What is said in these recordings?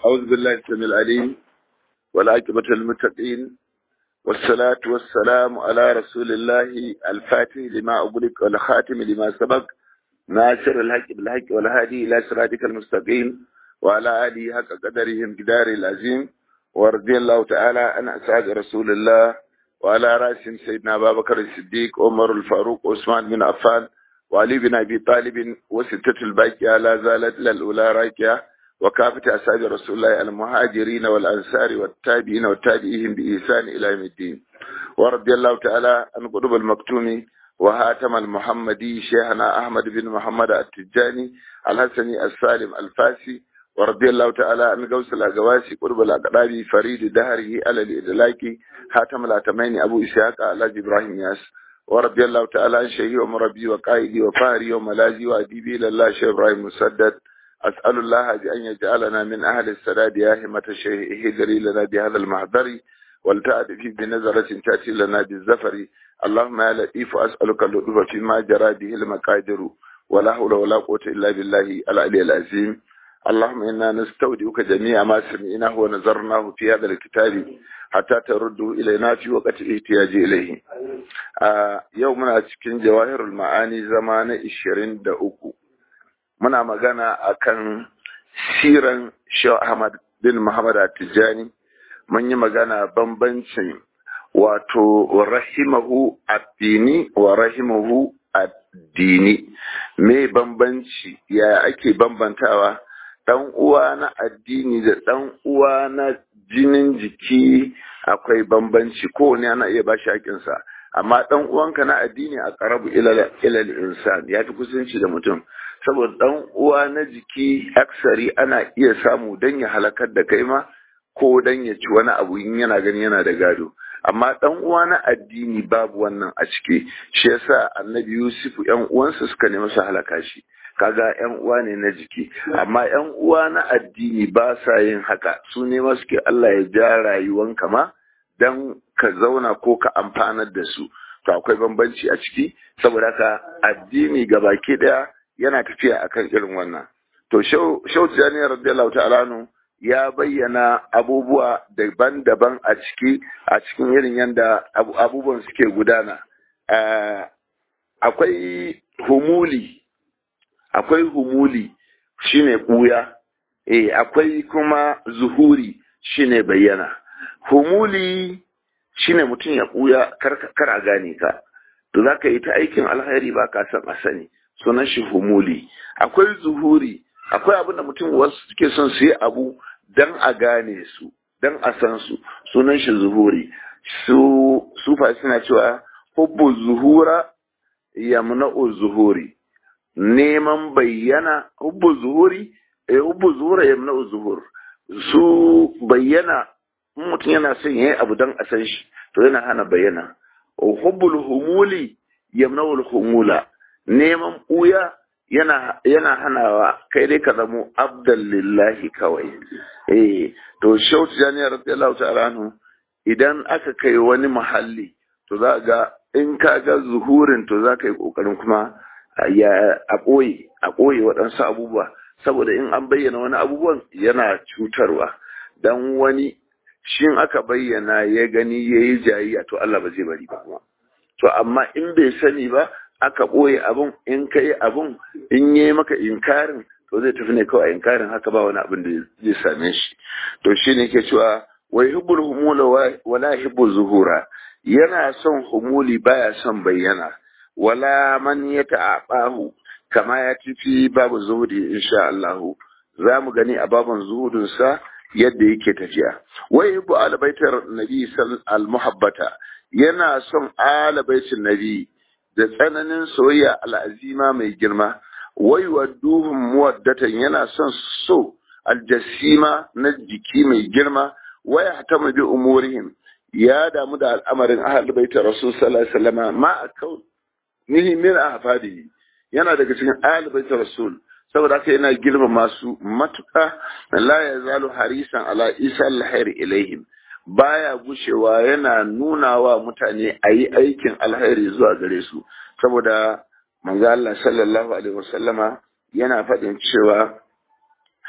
أعوذ بالله السميع العليم والعاقبة للمتقين والصلاة والسلام على رسول الله الفاتح لما أغلق والخاتم لما سبق ناصر الحق بالحق والهادي إلى صراطك المستقيم وعلى آله حق قدرهم جدار العظيم ورضي الله تعالى عن أسعاد رسول الله وعلى رأسهم سيدنا أبا بكر الصديق عمر الفاروق عثمان بن عفان وعلي بن أبي طالب وستة الباقية لا زالت للأولى راكية وكافة أصحاب رسول الله المهاجرين والأنصار والتابعين والتابعين بإحسان إلى يوم الدين ورضي الله تعالى عن قطب المكتوم وهاتم المحمدي شيخنا أحمد بن محمد التجاني الحسني السالم الفاسي ورضي الله تعالى عن غوث الأقواسي قرب الأقرابي فريد دهره على الإدلاكي هاتم الأتمين أبو إسحاق على إبراهيم ياس ورضي الله تعالى عن شيخي ومربي وقائدي وفاهري وملاذي وأديبي لله شيخ إبراهيم مسدد أسأل الله بأن يجعلنا من أهل السداد يا همة الشيخ هجري لنا بهذا المحضر ولتأتي بنظرة تأتي لنا بالزفر اللهم يا لطيف أسألك اللطف فيما جرى به المقادر ولا حول ولا قوة إلا بالله العلي العظيم اللهم إنا نستودعك جميع ما سمعناه ونظرناه في هذا الكتاب حتى ترده إلينا في وقت الاحتياج إليه آه يومنا cikin jawahirul ma'ani zama na 23 muna magana akan siran Sheikh Ahmad bin Muhammad At-Tijani mun yi magana bambancin wato rahimahu addini wa rahimahu addini me bambanci ya ake bambantawa dan uwa na addini da dan uwa na jinin jiki akwai bambanci kowane ana iya bashi hakinsa amma dan uwanka na addini a karabu ilal insan ya fi kusanci da mutum saboda dan uwa na jiki aksari ana iya samu dan ya halakar da kai ma ko dan ya ci wani abu in yana gani yana da gado amma dan uwa na addini babu wannan a ciki shi yasa annabi yusuf yan uwansa suka nemi su halaka shi kaga yan uwa ne na jiki amma yan uwa na addini ba sa yin haka su ne ma suke Allah ya ja rayuwanka ma dan ka zauna ko ka amfanar da su to akwai bambanci a ciki saboda haka addini gabaki daya yana tafiya akan irin wannan to shau tijani radiyallahu ta'ala ya bayyana abubuwa daban-daban a ciki a cikin irin yadda abubuwan suke gudana akwai humuli akwai humuli shine buya eh akwai kuma zuhuri shine bayyana humuli shine mutum ya buya kar a gane ka to zaka yi ta aikin alkhairi ba ka san a sani sunan shi humuli akwai zuhuri akwai abin da mutum wasu suke son su yi abu dan a gane su dan a san su sunan shi zuhuri su sufa suna cewa hubbu zuhura yamna'u zuhuri neman bayyana hubbu zuhuri eh hubbu zuhura yamna'u zuhur su bayyana mutum yana son yayi abu dan a san shi to yana hana bayyana hubbul humuli yamna'u humula neman ɓuya yana yana hanawa kai dai ka zamo abdan lillahi kawai eh to shautu janiyar radiyallahu ta'ala anhu idan aka kai wani muhalli to za ga in ka ga zuhurin to za ka yi kokarin kuma ya a ɓoye a ɓoye waɗansu abubuwa saboda in an bayyana wani abubuwan yana cutarwa dan wani shin aka bayyana ya gani ya yi jayayya to Allah ba zai bari ba kuma to amma in bai sani ba aka ɓoye abun in ka yi abun in yi maka inkarin to zai tafi ne kawai inkarin haka ba wani abin da zai same shi to shi ne ke cewa wai hibbul humula wala hibbul zuhura yana son humuli baya son bayyana wala man ya ta'abahu kama ya tafi babu zuhudi insha Allah za mu gani a baban zuhudin sa yadda yake tafiya wai hibbu albaitar nabi al muhabbata yana son alabaitin nabi da tsananin soyayya al'azima mai girma, wai wa duhun muwaddatan yana son so aljasima na jiki mai girma, wai hata bi umurihim ya damu da al'amarin ahal baita rasul sallallahu alaihi wasallam ma akau nihi min ahfadi yana daga cikin ahal baita rasul saboda haka yana girma masu matuka la yazalu harisan ala isa alhair ilaihim baya gushewa yana nuna wa mutane a yi aikin alheri zuwa gare su saboda manzo Allah sallallahu alaihi wasallama yana faɗin cewa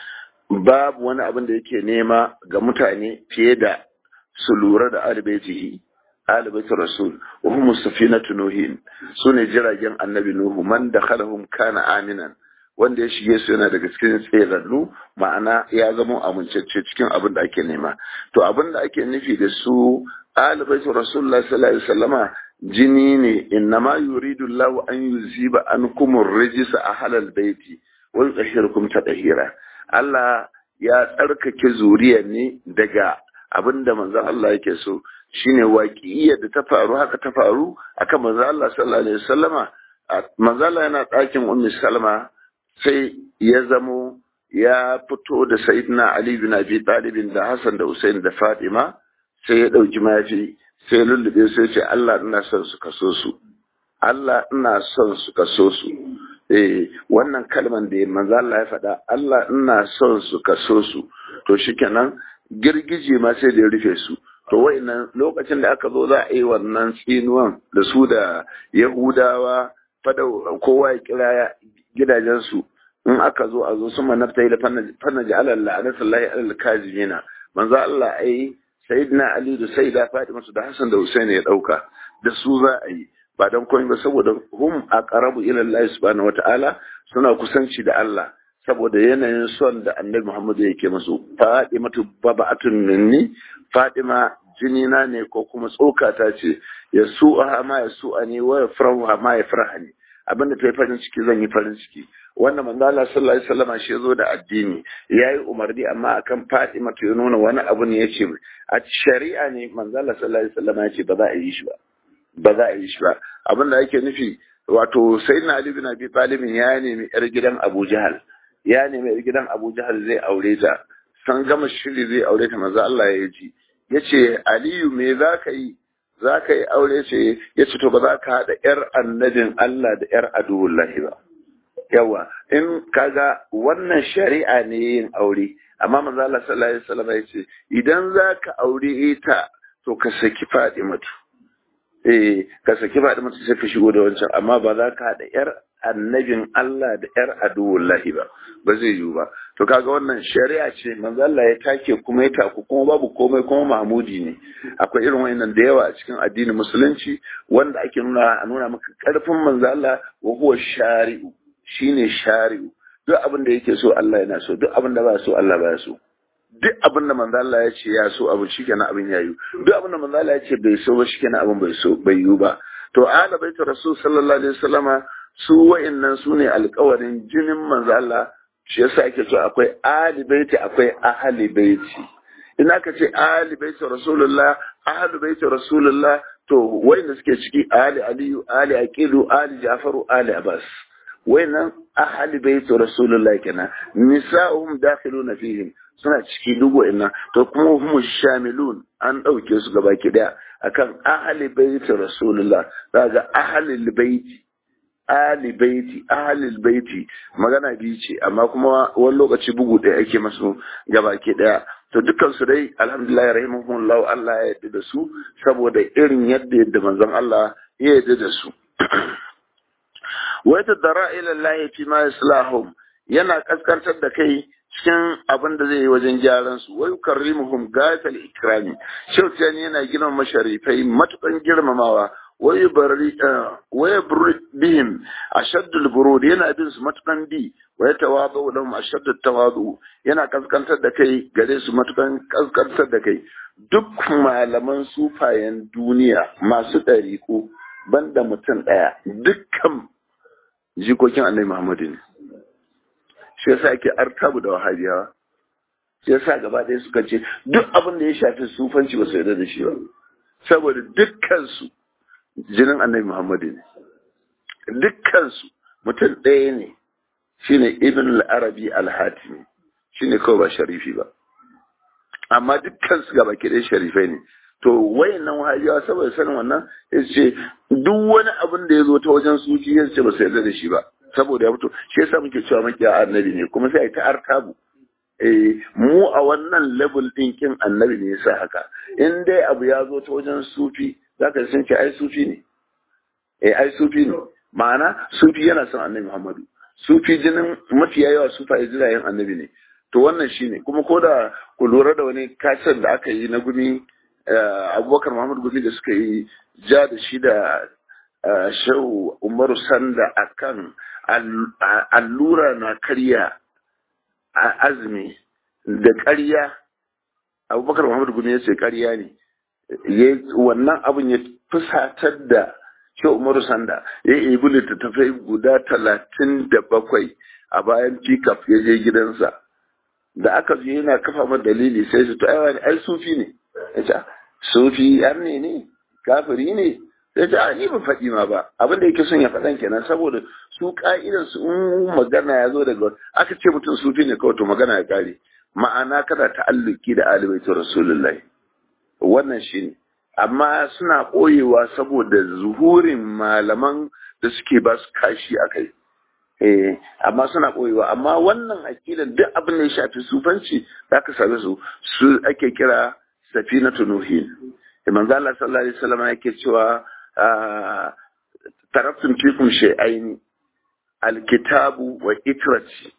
babu wani abin da yake nema ga mutane fiye da su lura da alibaitihi alibaitu rasul wa hum safinatu nuhin sune jiragen annabi nuhu man dakhalahum kana aminan wanda ya shige su yana daga cikin tsirarru ma'ana ya zama amincacce cikin abin da ake nema to abin da ake nufi da su alibaitu rasulullah sallallahu alaihi wasallama jini ne innama yuridu Allah an yuziba ankum ar-rijsa ahlal baiti wa yutahhirukum tadhira Allah ya tsarkake zuriya ne daga abinda manzon Allah yake so shine waƙiyyar da ta faru haka ta faru akan manzon Allah sallallahu alaihi wasallama manzon Allah yana ɗakin ummi Salma sai ya zamo ya fito da Sayyidina Ali bin Abi Talib da Hassan da Hussein da Fatima sai ya ɗauki mafi sai lullube sai ce Allah ina son su kaso su Allah ina son su kaso su eh wannan kalman da manzo Allah ya faɗa Allah ina son su kaso su to shikenan girgije ma sai da ya rufe su to wayannan lokacin da aka zo za a yi wannan tsinuwan da su da Yahudawa fada kowa ya kira gidajensu in aka zo a zo su manafta da fanna ji alal la'anatullahi alal kazimina manzo Allah ai sayyidina Ali da sayyida Fatima da Hassan da Hussein ya dauka da su za a yi ba don komai ba saboda hum aqrabu ila Allah subhanahu wata'ala suna kusanci da Allah saboda yanayin son da Annabi Muhammad yake musu Fatimatu baba'atun minni Fatima jinina ne ko kuma tsokata ce ya su'a ma ya su'a ne wa yafrahu ma ya farhani abinda ta yi farin ciki zan yi farin ciki wannan manzo Allah sallallahu alaihi wasallam shi zo da addini yayi umarni amma akan Fatima ta nuna wani abu ne yace a shari'a ne manzo Allah sallallahu alaihi wasallam yace ba za a yi shi ba ba za a yi shi ba abin da yake nufi wato sayyidina Ali bin Abi Talib ya nemi yar gidan Abu Jahal ya nemi yar gidan Abu Jahal zai aure ta san gama shiri zai aure ta manzo Allah ya ji yace Aliyu me za ka yi za ka yi aure ce ya ce to ba za ka haɗa ‘yar annabin Allah da ‘yar aduwullahi ba. Yawa, in kaga wannan shari'a ne yin aure, amma manzo Allah sallallahu alaihi wasallam ya ce idan za ka aure ita to ka saki Fatimatu. Eh, ka saki Fatimatu sai ka shigo da wancan, amma ba za ka haɗa ‘yar annabin Allah da ‘yar aduwullahi ba, ba zai yiwu ba. To kaga wannan shari'a ce manzo Allah ya take kuma ya taku kuma babu komai kuma Mahmudi ne. Akwai irin wayannan da yawa a cikin addinin musulunci wanda ake nuna a nuna maka karfin manzo Allah wa huwa shari'u shine shari'u. Duk abin da yake so Allah yana so, duk abin da ba so Allah ba so. Duk abin da manzo Allah ya ce ya so abu shikenan abin ya yi. Duk abin da manzo Allah ya ce bai so ba shikenan abin bai so bai yi ba. To ala baitu rasul sallallahu alaihi wasallama su wa'annan su ne alkawarin jinin manzo Allah shi yasa ake so akwai ali baiti akwai ahli baiti in aka ce ali baiti rasulullah ahli baiti rasulullah to wa'anda suke ciki ali aliyu ali aqilu ali jafaru ali abbas wa'annan ahli baiti rasulullah kenan nisa'uhum dakhiluna fihim suna ciki duk wa'annan to kuma hum shamilun an dauke su gaba ki daya akan ahli baiti rasulullah daga ahli baiti ali baiti ahlil baiti magana biyu ce amma kuma wani lokaci bugu ɗaya ake masu gabaki ɗaya to dukkan su dai alhamdulillah rahimahumullahu Allah ya yarda da su saboda irin yadda yadda manzon Allah ya yarda da su wa yatadara ila Allah fi ma islahum yana kaskantar da kai cikin abin da zai yi wajen gyaran su wa yukarrimuhum gatal ikrami shautani yana girmama masharifai matukan girmamawa ويبرئ بهم أشد البرود yana bin su matukan bi wa ya tawadu lahum ashadd tawadu yana kaskantar da kai gare su matukan kaskantar da kai duk malaman sufayen duniya masu ɗariƙo banda mutum ɗaya dukkan jikokin annabi Muhammadu ne shi yasa ake artabu da wahabiyawa shi yasa gaba ɗaya suka ce duk abin da ya shafi sufanci ba su yarda da shi ba saboda dukkan su jinin annabi Muhammadu ne. Dukkansu mutum ɗaya ne shi ne Ibn al-Arabi al-Hatimi shi ne kawai ba sharifi ba. Amma dukkansu gaba ɗaya sharifai ne. To wayannan wahabiyawa saboda sanin wannan ya ce duk wani abin da ya zo ta wajen suci ya ce ba su yarda da shi ba. Saboda ya fito shi yasa muke cewa makiya annabi ne kuma sai a yi ta artabu. Eh, mu a wannan level ɗin kin annabi ne yasa haka. In dai abu ya zo ta wajen sufi za ka sun ce ai sufi ne eh ai sufi ne ma'ana sufi yana son annabi muhammadu sufi jinin mafiya yawa sufa ya jirayen annabi ne to wannan shine kuma ko da ku lura da wani kasar da aka yi na gumi abubakar muhammad gumi da suka yi ja da shi da shehu umaru sanda akan allura na karya azumi da karya abubakar muhammad gumi ya ce karya ne wannan abin ya fusatar da shehu umaru sanda ya yi littattafai guda talatin da bakwai a bayan pickup ya je gidansa da aka je yana kafa ma dalili sai su to ai ai sufi ne ya ce sufi yar ne ne kafiri ne sai ce ni ban faɗi ma ba abin da yake son ya faɗan kenan saboda su ka'idan su in magana ya zo daga aka ce mutum sufi ne kawai to magana ya kare ma'ana kada ta'alluki da alibaitu rasulullahi wannan shine amma suna ɓoyewa saboda zuhurin malaman da suke ba su kashi a kai eh amma suna ɓoyewa amma wannan aƙidan duk abin da ya shafi sufanci za ka same su su ake kira safinatu nuhin manzo Allah sallallahu alaihi wasallam yake cewa taraftum fikum shay'aini alkitabu wa itrati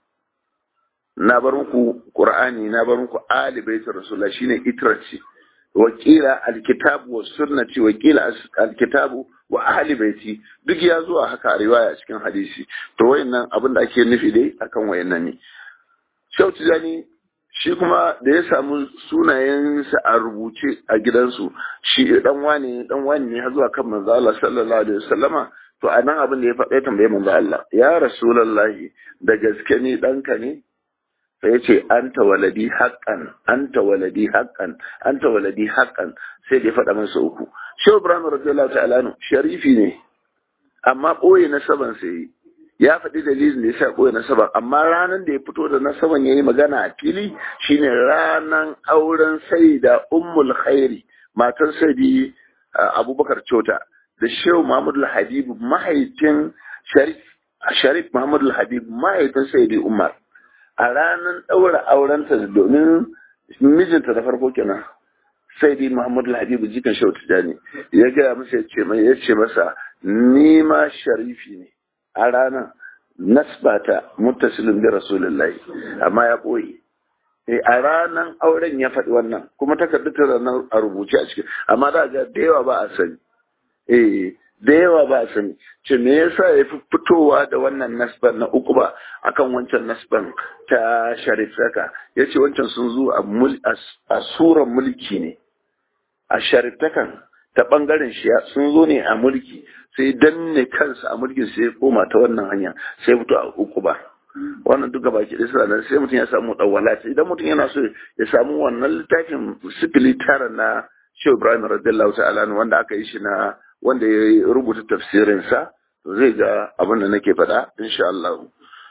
na bar muku qur'ani na bar muku ali baitur rasulullah shine itrati wakila alkitabu wa sunnati wakila alkitabu wa ahli baiti duk ya zuwa haka a riwaya cikin hadisi to wayannan abin da ake nufi dai akan wayannan ne Shau Tijani shi kuma da ya samu sunayensa a rubuce a gidansu shi dan wani dan wani ne har zuwa kan manzo Allah sallallahu alaihi wasallama to a nan abin da ya faɗa tambaye manzo Allah ya rasulullahi da gaske ni ɗanka ne sai ya ce anta waladi haqqan anta waladi haqqan anta waladi haqqan sai da ya faɗa masa uku shehu ibrahim radiyallahu ta'ala anhu sharifi ne amma ɓoye nasaban sai ya faɗi dalilin da ya sa ɓoye nasaban amma ranar da ya fito da nasaban ya yi magana a fili shine ranar auren saida ummul khairi matar saidi abubakar cota da shehu muhammadu habibu mahaifin sharif sharif muhammadu habibu mahaifin saidi umar a ranar ɗaura aurenta domin mijinta da farko kenan sai dai Muhammadu Habibu jikan Shehu Tijani ya gaya masa ya ce ya ce masa ni ma sharifi ne a ranar nasbata muttasilin bi rasulullahi amma ya ɓoye a ranar auren ya faɗi wannan kuma takardu ta ranar a rubuce a cikin amma da ga da yawa ba a sani eh da yawa ba a sani ce me yasa ya fi fitowa da wannan nasban na uku ba akan wancan nasban ta sharif saka ya ce wancan sun zo a suran mulki ne a shariftakan ta bangaren shi sun zo ne a mulki sai danne kansa a mulkin sai ya koma ta wannan hanya sai fito a uku ba wannan duka baki da suna sai mutum ya samu dawala idan mutum yana so ya samu wannan littafin sifili tara na Shehu Ibrahim radiyallahu ta'ala wanda aka yi shi na wanda ya rubuta tafsirinsa zai ga abin da nake faɗa insha Allah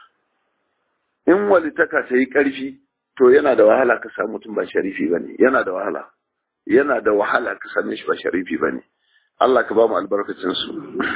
in walitaka ta yi ƙarfi to yana da wahala ka samu mutum ba sharifi bane yana da wahala yana da wahala ka same shi ba sharifi bane Allah ka ba mu albarkacin su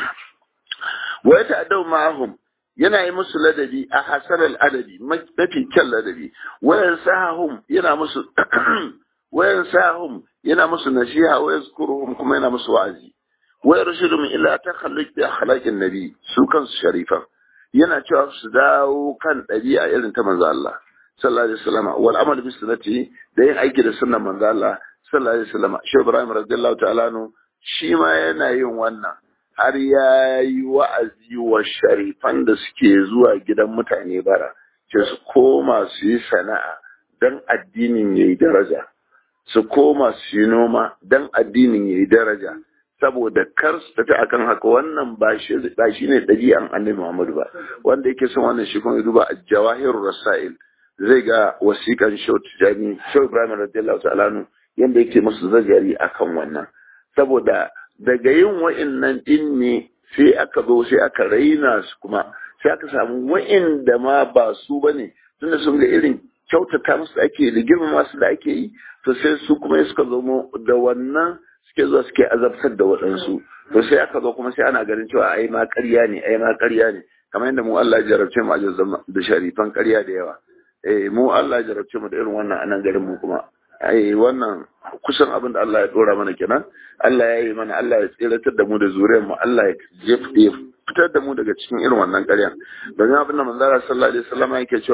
wa yata'addaw ma'ahum yana yi musu ladabi a hasarar adabi mafi kyan ladabi wayan sahahum yana musu wayan sahahum yana musu nasiha wa yazkuruhum kuma yana musu wa'azi wa yarshudum ila takhalluq bi akhlaqin nabi su kansu sharifan yana cewa su dawo kan ɗabi'a irin ta manzo Allah sallallahu alaihi wasallam wal amal bi sunnati da yin aiki da sunnan manzo Allah sallallahu alaihi wasallam shi Ibrahim radiyallahu ta'ala no shi ma yana yin wannan har ya yi wa'azi wa sharifan da suke zuwa gidan mutane bara ce su koma su yi sana'a don addinin ya yi daraja su koma su yi noma don addinin ya yi daraja saboda kar su tafi akan haka wannan ba shi ne ɗabi'an annabi Muhammadu ba wanda yake son wannan shi kuma duba jawahirur rasail zai ga wasiƙan Shehu Tijani Shehu Ibrahim radiyallahu ta'ala yanda yake musu zagari akan wannan saboda daga yin wa'innan din ne sai aka zo sai aka raina su kuma sai aka samu wa'inda ma ba su bane tunda sun ga irin kyautata musu ake da girmama su da ake yi to sai su kuma suka zo da wannan suke zuwa suke azabtar da waɗansu to sai aka zo kuma sai ana ganin cewa ai ma ƙarya ne ai ma ƙarya ne kamar yadda mu Allah ya jarabce mu a da sharifan ƙarya da yawa eh mu Allah ya jarabce mu da irin wannan anan garin mu kuma ai wannan kusan abin da Allah ya dora mana kenan Allah ya yi mana Allah ya tsiratar da mu da zuriyar mu Allah ya fitar da mu daga cikin irin wannan ƙaryan domin abin da manzara sallallahu alaihi wasallam yake cewa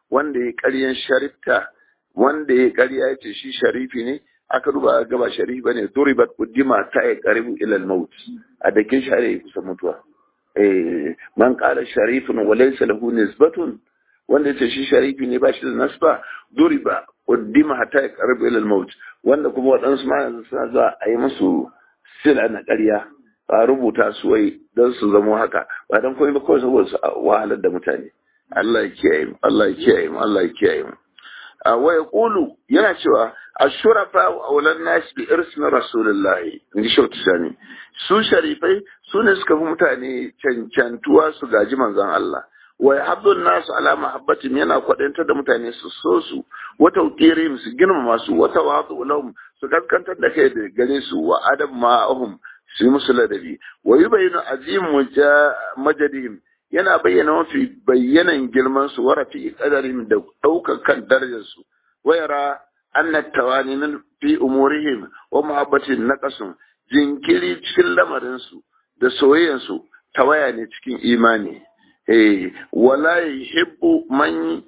wanda ya ƙaryan sharifta wanda ya ƙarya ya ce shi sharifi ne aka duba gaba sharifi bane duribat uddima ta ya qaribu ila al-maut a dakin share ya kusa mutuwa eh man qala sharifun wa laysa lahu nisbatun wanda yace shi sharifi ne ba shi da nasba duriba uddima hatta ya qaribu ila al-maut wanda kuma waɗansu ma yanzu suna zuwa a yi musu sila na ƙarya a rubuta su wai don su zamo haka ba don komai ba kawai saboda su wahalar da mutane Allah ya kiyaye mu Allah ya kiyaye mu Allah ya kiyaye mu wa yaqulu yana cewa ashurafa wa awlan nas bi irsmi rasulullah inji shautu sani su sharifai su ne suka fi mutane cancantuwa su gaji manzon Allah wa yahabbu an-nas ala mahabbatin yana kwadanta da mutane su so su wa tawqirihim su girmama su wa tawadu lahum su gaskantar da kai da gare su wa adab ma'ahum su yi musu ladabi wa yubayyinu azim majadihim yana bayyana mafi bayyanan girman su wa rafi qadarin da daukar kan darajar su wa yara anna tawani min fi umurihim wa mahabbatin naqasun jinkiri cikin lamarin su da soyayyan su tawaya ne cikin imani eh wala yuhibbu man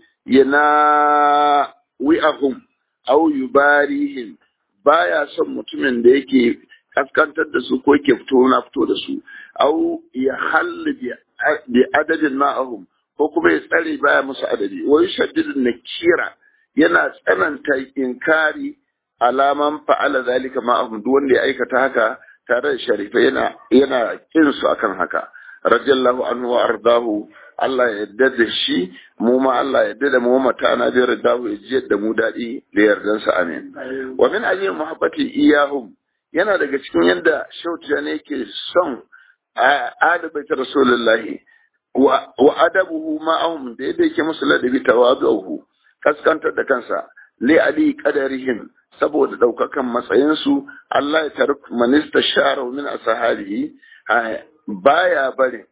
yana wi'ahum aw yubarihim baya son mutumin da yake kaskantar da su ko yake fito na fito da su au ya halli bi adadin ma'ahum ko kuma ya tsare baya musu adadi wai shaddidin nakira yana tsananta inkari alaman fa'ala zalika ma'ahum duk wanda ya aikata haka tare da sharifa yana yana kin su akan haka radiyallahu anhu wa ardahu Allah ya yarda da shi mu ma Allah ya yarda da mu mata na da yarda ya ji da mu dadi da yardansa amin wa min ajli muhabbati iyahum yana daga cikin yadda shautiya ne yake son adabata rasulullahi wa adabuhu ma'ahum da yadda yake musu ladabi tawadu'uhu kaskantar da kansa li ali qadarihim saboda daukakan matsayinsu Allah ya taruk manista shara min ashabihi baya barin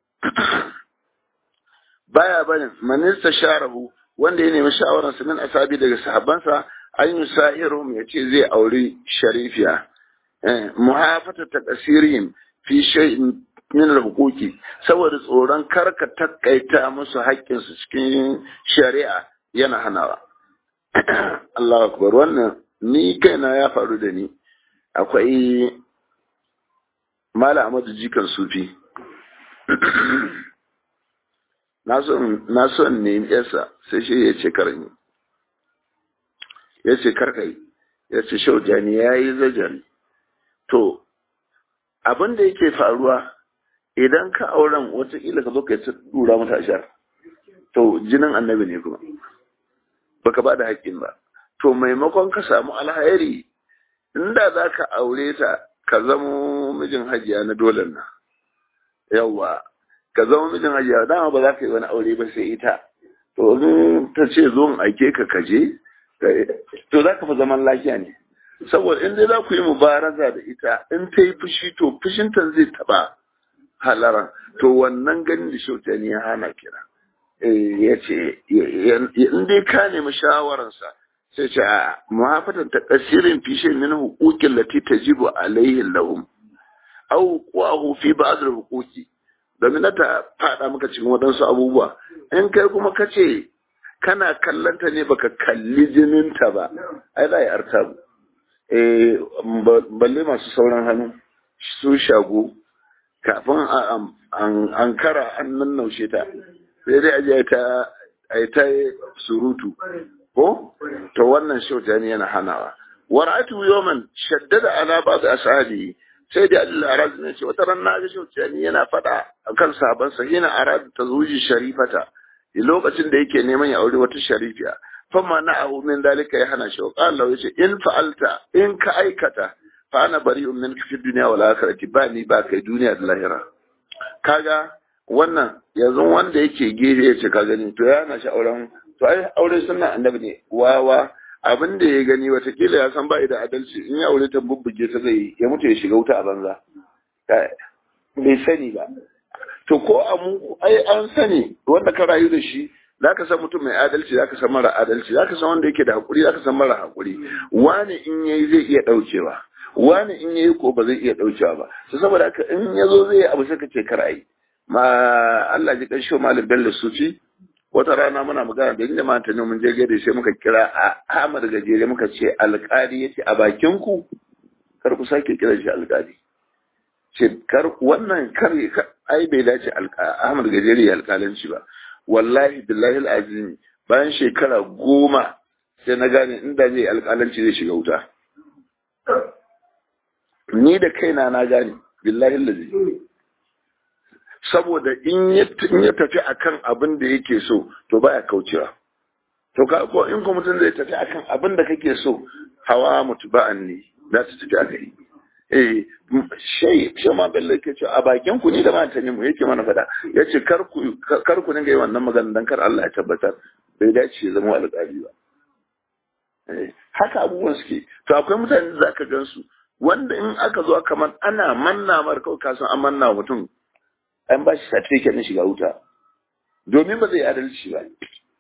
baya barin manista sharahu wanda ya nemi shawararsa min asabi daga sahabbansa an yi sa'irum ya ce zai auri sharifiya muhafata ta kasirihim fi shay'in min al-huquqi saboda tsoron karka takaita musu haƙƙinsu cikin shari'a yana hanawa Allahu akbar wannan ni kaina ya faru da ni akwai Mala Ahmadu Jikan Sufi na son ne yasa sai shi ya ce karni ya ce karkai ya ce shaujani ya yi zajari to abin da yake faruwa idan ka auren watakila ka zo ka yi dura mata ashar to jinin annabi ne kuma baka ba da haƙƙin ba to maimakon ka samu alhairi inda za ka aure ta ka zamo mijin hajiya na dole na yawwa ka zama mijin hajiya dama ba za ka yi wani aure ba sai ita to in ta ce zo in aike ka kaje to za ka fi zaman lafiya ne saboda in dai za ku yi mubaraza da ita in ta yi fushi to fushinta zai taba halara to wannan ganin da shauta ne ya hana kira ya ce in dai ka nemi shawararsa sai ce a muhafatan ta kasirin fishe min hukukin lati tajibu alaihi lahum au qahu fi ba'd al-huquqi domin ta fada maka cikin waɗansu abubuwa in kai kuma ka ce kana kallanta ne baka kalli jininta ba ai za yi artabu balle masu sauran hannu su shago kafin an kara an nannaushe ta sai dai aje ta ai ta surutu ko to wannan shauta ne yana hanawa wara'atu yawman shaddada ala ba'd ashabi sai da Allah arad ne ce wata ran na ga shauta ne yana fada akan saban sa yana arad ta zuji sharifata lokacin da yake neman ya aure wata sharifiya fama na abu min dalika ya hana shi wa qala yace in fa'alta in ka aikata fa ana bari'un min fi dunya wal akhirati ba ni ba kai duniya da lahira kaga wannan yanzu wanda yake gefe yace ka gani to ya hana shi auren to ai aure sunna annabi ne wawa abin da ya gani watakila ya san ba da adalci in ya aure ta bubbuge ta zai ya mutu ya shiga wuta a banza bai sani ba to ko a mu ai an sani wanda ka rayu da shi za ka san mutum mai adalci za ka san mara adalci za ka san wanda yake da haƙuri za ka san mara haƙuri wani in yayi zai iya ɗaukewa wani in yayi ko ba zai iya ɗaukewa ba to saboda haka in ya zo zai abu sai ka ce kar ayi ma Allah ji ƙarshe malam Bello Sufi wata rana muna magana da inda mata ne mun je gade sai muka kira a Ahmad Gajere muka ce alƙali yace a bakin ku kar ku sake kira shi alƙali ce kar wannan kar ai bai dace Ahmad Gajere ya alƙalanci ba wallahi billahi alazim bayan shekara goma sai na gane inda zai alƙalanci zai shiga wuta ni da kaina na gane billahi alazi saboda in ya tafi akan abin da yake so to baya kaucewa to ka ko in ko mutum zai tafi akan abin da kake so hawa mutuba'an ne za su tafi akai eh shay shi ma bello yake cewa a bakin ku ni da matanin mu yake mana fada yace kar ku kar ku dinga yi wannan magana dan kar Allah ya tabbatar bai dace ya zama alƙali ba haka abubuwan suke to akwai mutane da zaka gansu wanda in aka zo kamar ana manna mar kawai kasan an manna mutum an ba shi certificate na shiga wuta domin ba zai adalci ba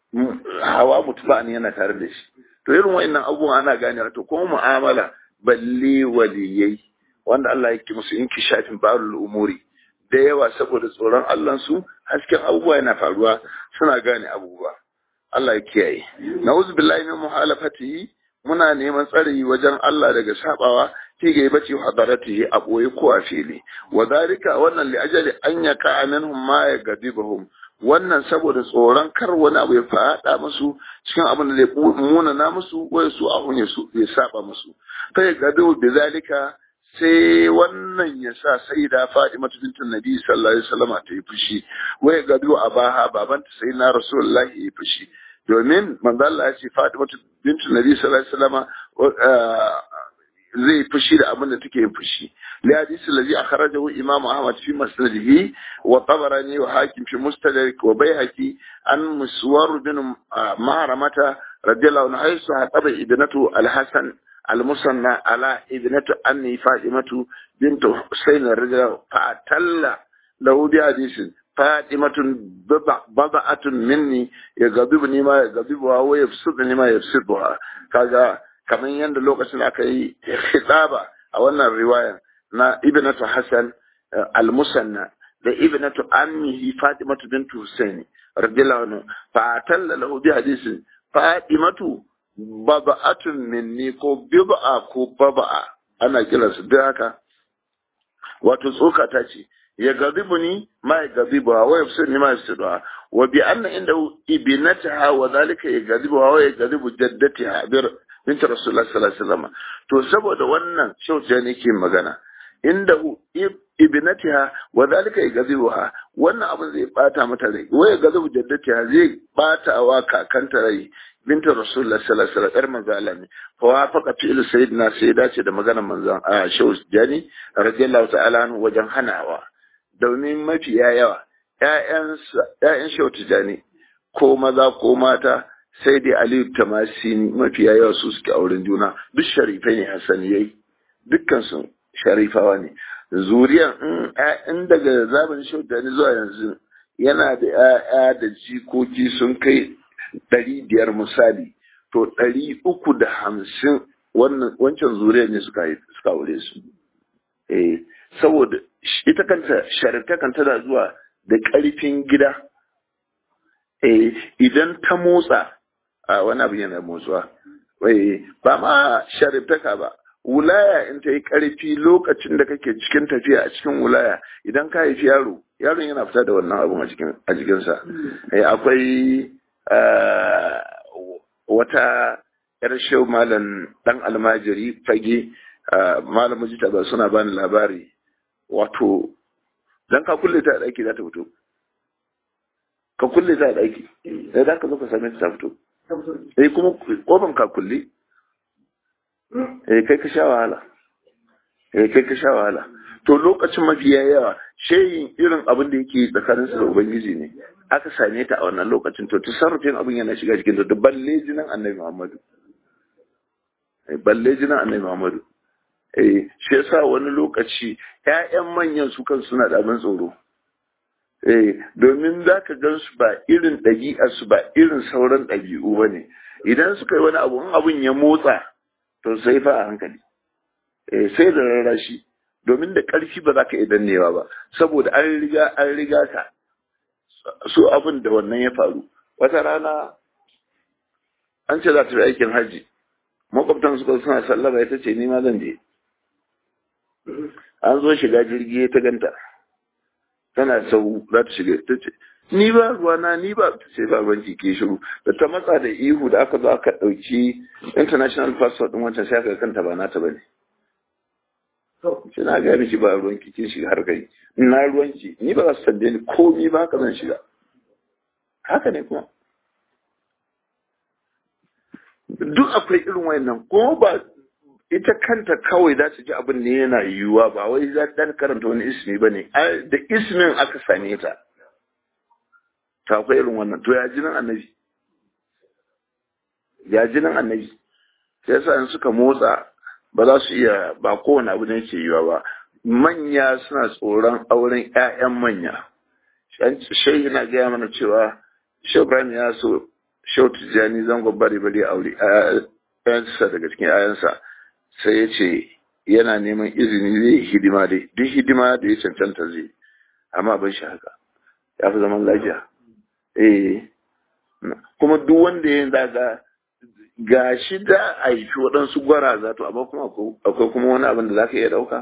hawa mutuba ne yana tare da shi to irin wa'annan abubuwan ana gane to kuma mu'amala balle waliyai wanda Allah yake musu inkishafin barul umuri da yawa saboda tsoron Allah su hasken abubuwa yana faruwa suna gane abubuwa Allah ya kiyaye na'udzu billahi min muhalafatihi muna neman tsari wajen Allah daga sabawa fi ga bace hadaratihi a boye ko a fili wa zalika wannan li ajali an yaka minhum ma yagadibahum wannan saboda tsoron kar wani abu ya fada musu cikin abin da zai muna na musu wai su ahun ya su ya saba musu fa ya gadu bi zalika sai wannan ya sa sai da Fatima bintin Nabi sallallahu alaihi wasallam ta yi fushi wai gadu abaha babanta sai na Rasulullahi ya yi fushi domin manzo Allah ya ce Fatima bintin Nabi sallallahu alaihi wasallam zai fushi da abin da take yin fushi li hadisi allazi akhrajahu imam ahmad fi musnadihi wa tabarani wa hakim fi mustadrak wa bayhaqi an muswar bin mahramata radiyallahu anhu haythu hataba ibnatu al-hasan al-musanna ala ibnatu anni fatimatu bint husayn radiyallahu fa'atalla lahu bi hadisin fatimatun baba'atun minni ya gabibni ma ya gabibuwa wa yafsudni ma yafsiduha kaga kamar yadda lokacin aka yi khitaba a wannan riwaya na ibnatu hasan al-musanna da ibnatu ammihi fatimatu bint husaini radiyallahu anhu fa talla lahu bi hadisin fatimatu baba'atun minni ko bib'a ko baba'a ana kiransu duk haka wato tsoka ta ce ya gazibu ni ma ya gazibu wa yafsir ni ma yafsir wa bi anna inda ibnataha wa zalika ya gazibu wa ya gazibu jaddatiha bir binta rasulullah sallallahu alaihi wasallam to saboda wannan shauce ne ke magana inda ibnatiha wa zalika yagazibuha wannan abin zai bata mata rai waya gazibu jaddatiha zai bata wa kakanta rai binta rasulullah sallallahu alaihi wasallam manzo Allah ne fa wafaqa fi'l sayyidina sai dace da maganar manzon a shaus jani radiyallahu ta'ala anhu wajen hanawa domin mafiya yawa ƴaƴan ƴaƴan shautu jani ko maza ko mata sai dai Aliyu Tamasini mafiya yawa su suke auren juna duk sharifai ne Hassaniyai dukkan su sharifawa ne zuriyan in daga zaben shaudani zuwa yanzu yana da ‘ya'ya da jikoki sun kai ɗari biyar misali to ɗari uku da hamsin wancan zuriyar ne suka aure su eh saboda ita kanta sharifta kan tana zuwa da ƙarfin gida eh idan ta motsa a wani abu yana motsuwa ba ma shariftaka ba wulaya in ta yi ƙarfi lokacin da kake cikin tafiya a cikin wulaya idan ka haifi yaro yaron yana fita da wannan abun a jikinsa akwai wata yar shehu malam dan almajiri fage malam mujita ba suna bani labari wato dan ka kulle ta ɗaki za ta fito ka kulle ta ɗaki sai za ka zo ka same ta fito eh kuma kofan ka kulle eh kai ka sha wahala eh kai ka sha wahala to lokacin mafiya yawa shehin irin abin da yake tsakanin su da ubangiji ne aka same ta a wannan lokacin to tasarrufin abin yana shiga cikin da balle jinan annabi Muhammadu eh balle jinan annabi Muhammadu eh shi yasa wani lokaci ƴaƴan manyan su kan suna da abin tsoro eh domin za ka gan su ba irin ɗabi'arsu ba irin sauran ɗabi'u ba ne idan suka yi wani abu in abin ya motsa to sai fa a hankali eh sai da rarrashi domin da ƙarfi ba za ka iya dannewa ba saboda an riga an riga ka su abin da wannan ya faru wata rana an ce za ta fi aikin hajji makwabtan suka suna sallama ita ce ni ma zan je an zo shiga jirgi ta ganta tana sau za ta shiga ta ce ni ba ruwana ni ba ta ce ba ruwan ke shiru da ta matsa da ihu da aka zo aka ɗauki international passport ɗin wancan sai aka kanta ba nata ba ne shi na gaya miki ba ruwan ki kin shiga har kai na ruwan ki ni ba za su tambaye ni komi ba haka zan shiga haka ne kuma duk akwai irin wayannan ko ba ita kanta kawai za ta ji abin ne yana yiwuwa ba wai za ta karanta wani ismi ba ne da ismin aka same ta ta akwai irin wannan to ya jinin annabi ya jinin annabi sai yasa in suka motsa ba za su iya ba kowane abu ne ke yiwa ba manya suna tsoron auren 'ya'yan manya shai yana gaya mana cewa shau ibrahim ya so shau tijjani zangon bari bari aure ayansa daga cikin ayansa sai ya ce yana neman izini zai yi hidima dai duk hidima da ya cancanta zai amma ban shi haka ya fi zaman lafiya eh kuma duk wanda ya daga ga shi da a yi waɗansu gwaraza to amma kuma akwai kuma wani abin da za ka iya ɗauka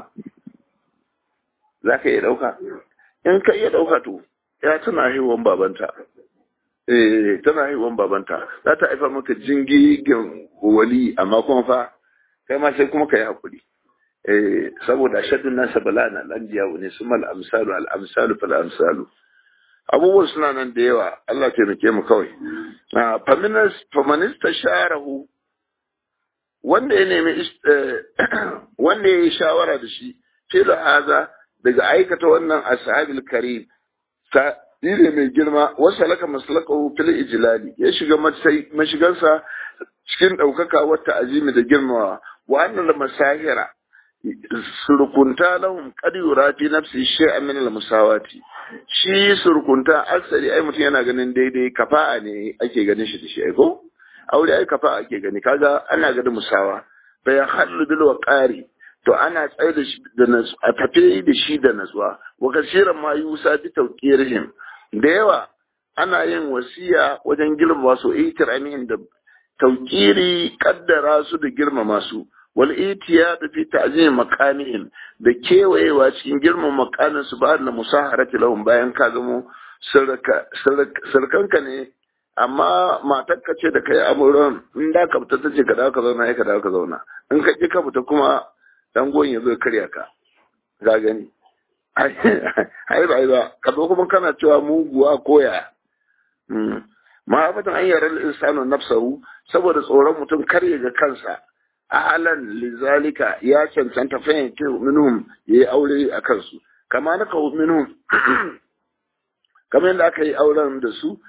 za ka iya ɗauka in ka iya ɗauka to ya tana haihuwan babanta eh tana haihuwan babanta za ta haifa maka jingigin wali amma kuma fa kai ma sai kuma ka yi haƙuri eh saboda shaddun nasa bala na lanjiya ne su mal amsalu al amsalu fal amsalu abubuwan suna nan da yawa Allah taimake mu kawai faminista sharahu wanda ya nemi wanda ya yi shawara da shi filo haza daga aikata wannan ashabil karim ta ne mai girma wasu alaka masalakahu fil ijlali ya shiga mashigansa cikin ɗaukaka wata azimi da girmawa wa annal masahira surkunta lahum qad yura fi nafsi shay'an min al-musawati shi surkunta aksari ai mutum yana ganin daidai kafa'a ne ake ganin shi da shi ai ko aure ai kafa'a ake gani kaga ana ganin musawa fa ya hallu bil waqari to ana tsaye da shi da nasu a tafe da shi da natsuwa wa kasiran ma yusa bi tawqirihim da yawa ana yin wasiya wajen girmama su itiramihin da tauƙiri kaddara su da girmama su wal itiyad fi ta'zim maqamihim da kewayewa cikin girman makamin su ba da musaharati lahum bayan ka zamo sarkanka ne amma matarka ce da kai amuran in da ka fita tace ka dawo ka zauna ka dawo ka zauna in ka ki ka fita kuma dan goyin ya zo karya ka ga gani ai ba ba ka zo kuma kana cewa muguwa koya ma'afatan an yarar insanu nafsahu saboda tsoron mutum kar ya ga kansa ahalan lizalika ya cancanta fahimci minhum yayi aure a kansu kama na kawo minhum kamar yadda aka yi auren da su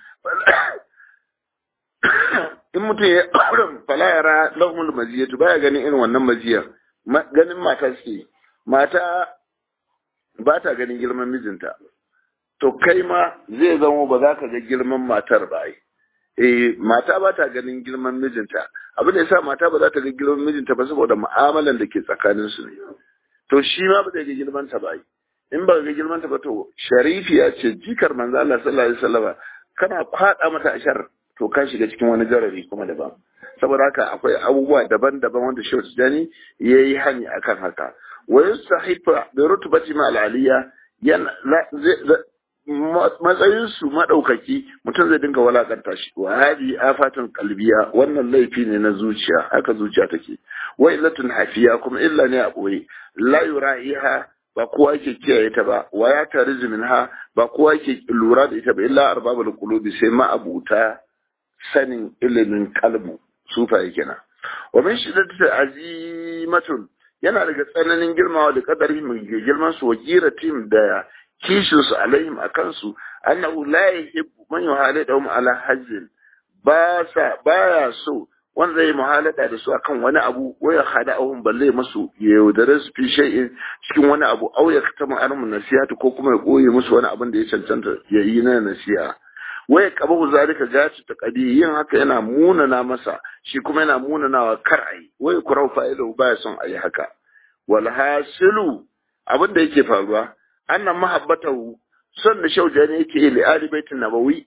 in mutum ya auren fala yara lahumul maziyatu baya ganin irin wannan maziyar ganin mata suke mata ba ta ganin girman mijinta to kai ma zai zama ba za ka ga girman matar ba ai eh mata ba ta ganin girman mijinta abin da yasa mata ba za ta ga girman mijinta ba saboda mu'amalan da ke tsakanin su ne to shi ma ba zai ga girman ta ba in ba ga girman ta ba to sharifiya ce jikar manzo Allah sallallahu alaihi wasallam kana kwada mata ashar to ka shiga cikin wani garari kuma daban saboda haka akwai abubuwa daban-daban wanda Shehu Tijani yayi hani akan haka wa yusahifa bi rutbati ma al-aliyya yana matsayinsu maɗaukaki mutum zai dinga walakanta shi wa hadi afatun kalbiya wannan laifi ne na zuciya haka zuciya take wa illatun hafiya kuma illa ne a ɓoye la yura'iha ba kowa yake kiyaye ta ba wa ya tarizu minha ba kowa yake lura da ita ba illa arbabul qulubi sai ma abuta sanin ilimin kalbu sufa yake na wa min shiddati azimatun yana daga tsananin girmawa da kadari mai girman su wa giratim da kishin su alaihim a kansu annahu la yuhibbu man yuhalidahum ala hajjin ba sa baya so wanda zai muhalada da su akan wani abu wa ya khada'ahum balle masu ya yaudare su fi shay'in cikin wani abu aw ya katama armu nasihatu ko kuma ya koye musu wani abin da ya cancanta ya yi na nasiha wa ya qabahu zalika gaci ta qadi yin haka yana munana masa shi kuma yana munanawa kar ayi wa ya kurau fa'ilu baya son ayi haka wal hasilu abin da yake faruwa annan mahabbatahu son da shaujani yake li ali baitin nabawi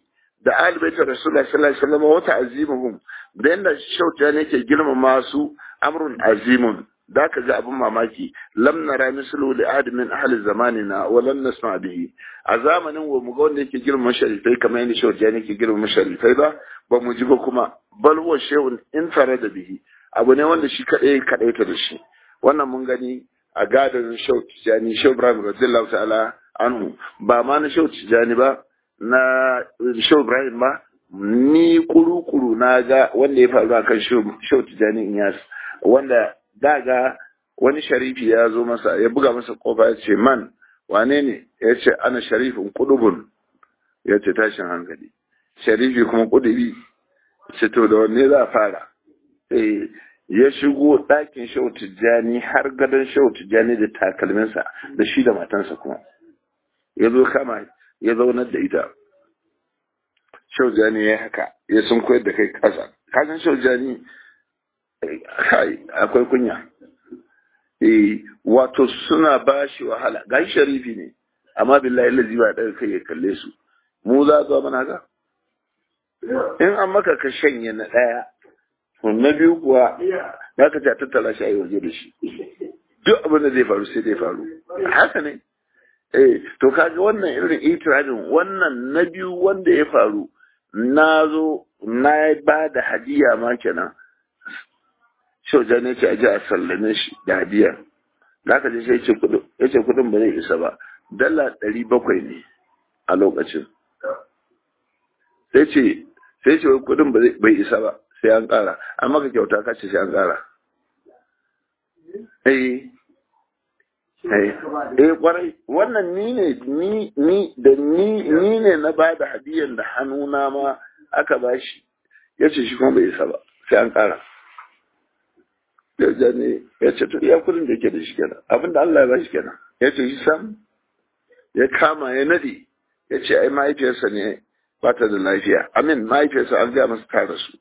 da alibaitar rasulullah sallallahu alaihi wasallam wata azimuhum da yanda shauta ne ke girmama su amrun azimun da ka ga abin mamaki lam nara mislu li ahad min ahli zamanina wa lam nasma bihi a zamanin wa mu ga wanda yake girmama sharifai kamar yadda shauta ne ke girmama sharifai ba ba mu ji ba kuma bal huwa shay'un in farada bihi abu ne wanda shi kadai kadaita da shi wannan mun gani a gadon shau tijani shau ibrahim radiyallahu ta'ala anhu ba ma na shau tijani ba na shau ibrahim ba ni kuru-kuru na ga wanda ya faru akan shau tijani inyas wanda daga wani sharifi ya zo masa ya buga masa kofa ya ce man wane ne ya ce ana sharifin kudubun ya ce tashin hankali sharifi kuma kudubi ce to da wanne za a fara ya shigo ɗakin shau tijjani har gadon shau tijjani da takalminsa da shi da matansa kuma ya zo kama ya zaunar da ita shau tijjani ya haka ya sun koyar da kai ƙasa kasan shau tijjani akwai kunya wato suna ba shi wahala ga sharifi ne amma billahi lazi ba ɗaga kai ya kalle su mu za zuwa mana ga in an maka ka shanye na ɗaya na biyu kuwa ya ka ta tattala shi a yi waje da shi duk abin da zai faru sai zai faru haka ne eh to kaga wannan irin itiradin wannan na biyu wanda ya faru na zo na ba da hadiya ma kenan shauja ne ce a ji a sallame shi da hadiya da aka je sai ce kudin ya ce kudin ba zai isa ba dala ɗari bakwai ne a lokacin sai ce sai ce kudin bai isa ba sai an ƙara amma ka kyauta ka ce sai an ƙara eh eh kwarai wannan ni ne ni ni da ni ni ne na ba da hadiyan da hannuna ma aka ba shi ya ce shi kuma bai isa ba sai an ƙara ya ne ya ce to iya kudin da ke da shi kenan abinda Allah ya ba shi kenan ya ce shi sam ya kama ya nade ya ce ai mahaifiyarsa ne ba ta da lafiya amin mahaifiyarsa an gaya masa ta rasu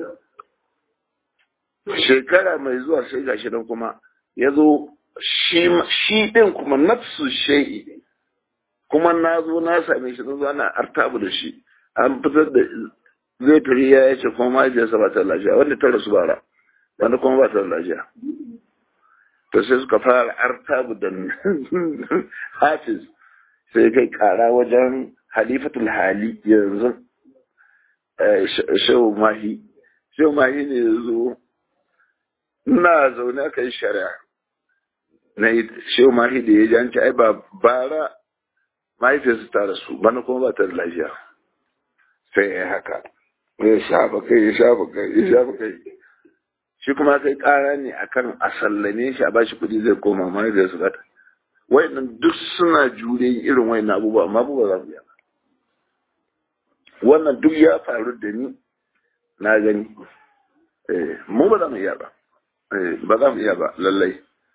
shekara mai zuwa sai gashi nan kuma ya zo shi ɗin kuma nafsu shai'i kuma na zo na same shi na zo ana artabu da shi an fitar da zai firi ya yace kuma mahaifiyarsa ba ta lafiya wanda ta rasu bara wanda kuma ba ta lafiya to sai suka fara artabu da hafiz sai kai kara wajen halifatul hali yanzu shehu mahi shehu mahi ne ya zo ina zaune aka yi shari'a na yi shehu mahi da ya janci ai ba bara mahaifiyarsu ta rasu bana kuma ba ta da lafiya sai ya haka ya shafa kai ya shafa kai ya shafa kai shi kuma kai kara ne akan a sallame shi a bashi kuɗi zai koma mahaifiyarsu ta wayannan duk suna jure irin wayannan abubuwa amma ba za mu yi wannan duk ya faru da ni na gani mu ba za mu iya ba ba za mu iya ba lallai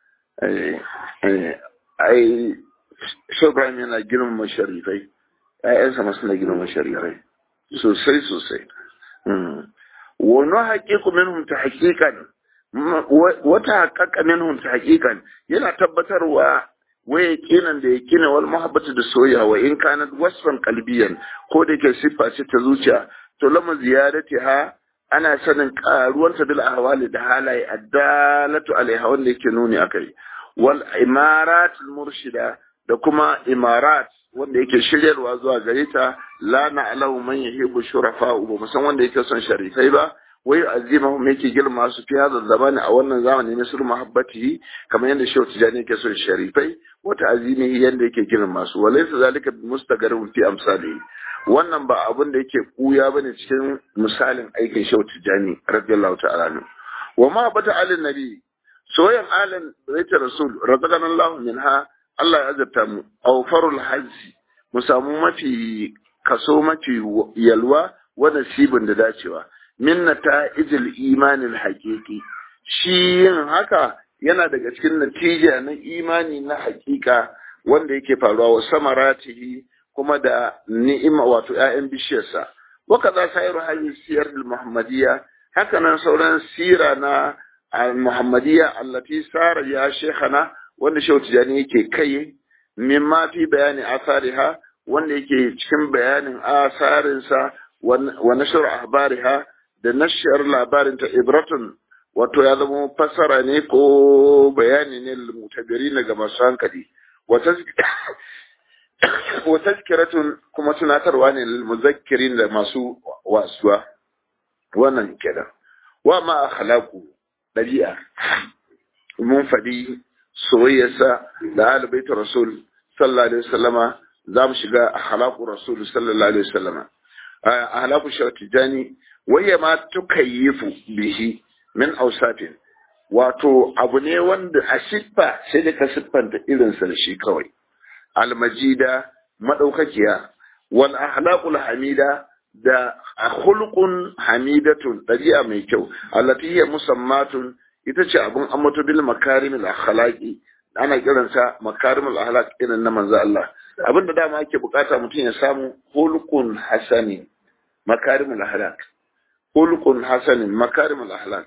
ai shogram yana girmama sharifai ƴaƴansa ma suna girmama sharifai sosai sosai wani haƙiƙu minhum ta haƙiƙan wata haƙaƙa minhum ta haƙiƙan yana tabbatarwa waya kinan da ya kina wal muhabbatu da soyayya wa in kanat wasfan qalbiyan ko da yake siffa ce ta zuciya to lama ziyadati ha ana sanin karuwanta bil ahwali da halaye addalatu alaiha wanda yake nuni akai wal imarat al murshida da kuma imarat wanda yake shiryarwa zuwa gare ta la na'lamu man yuhibbu shurafa ba musan wanda yake son sharifai ba wai azimahum yake girma su fi hada zamani a wannan zamani na sur mahabbatihi kamar yadda shehu tijani yake son sharifai wata azimihi yadda yake girma su walaysa zalika mustagarin fi amsalihi wannan ba abin da yake kuya bane cikin misalin aikin shehu tijani radiyallahu ta'ala anhu wa ma bata alin nabi soyan alin baita rasul razaqana Allah minha Allah ya azabta mu awfarul hajji mu samu mafi kaso mafi yalwa wa nasibin da dacewa min nata'ijil imanin haƙiƙi shi yin haka yana daga cikin natija na imani na haƙiƙa wanda yake faruwa wa samaratihi kuma da ni'ima wato ‘ya'yan bishiyarsa waka za sa yi hanyar siyar da muhammadiyya haka nan sauran sira na muhammadiyya allati sara ya shekhana wanda shehu tijani yake kai mimma fi bayani asariha wanda yake cikin bayanin asarinsa wa nashar ahbariha da nashar labarin ta ibratun wato ya zama fassara ne ko bayani ne mutabiri ga masu hankali wa tazkiratun kuma tunatarwa ne lil muzakkirin da masu wasuwa wannan kenan wa ma akhlaqu dabi'a mun faɗi soyayyarsa da albaita rasul sallallahu alaihi wasallama za mu shiga akhlaqu rasul sallallahu alaihi wasallama akhlaqu shawtijani waya ma tukayyifu bihi min ausafin wato abu ne wanda a siffa sai da ka siffanta irinsa da shi kawai almajida madaukakiya wal ahlaqul hamida da khulqun hamidatun dabi'a mai kyau allati hiya musammatun ita ce abun ambato bil makarimil akhlaqi ana kiransa makarimul akhlaq irin na manzo Allah abinda dama ake bukata mutum ya samu khulqun hasani makarimul akhlaq khulqun hasanin makarimul akhlaq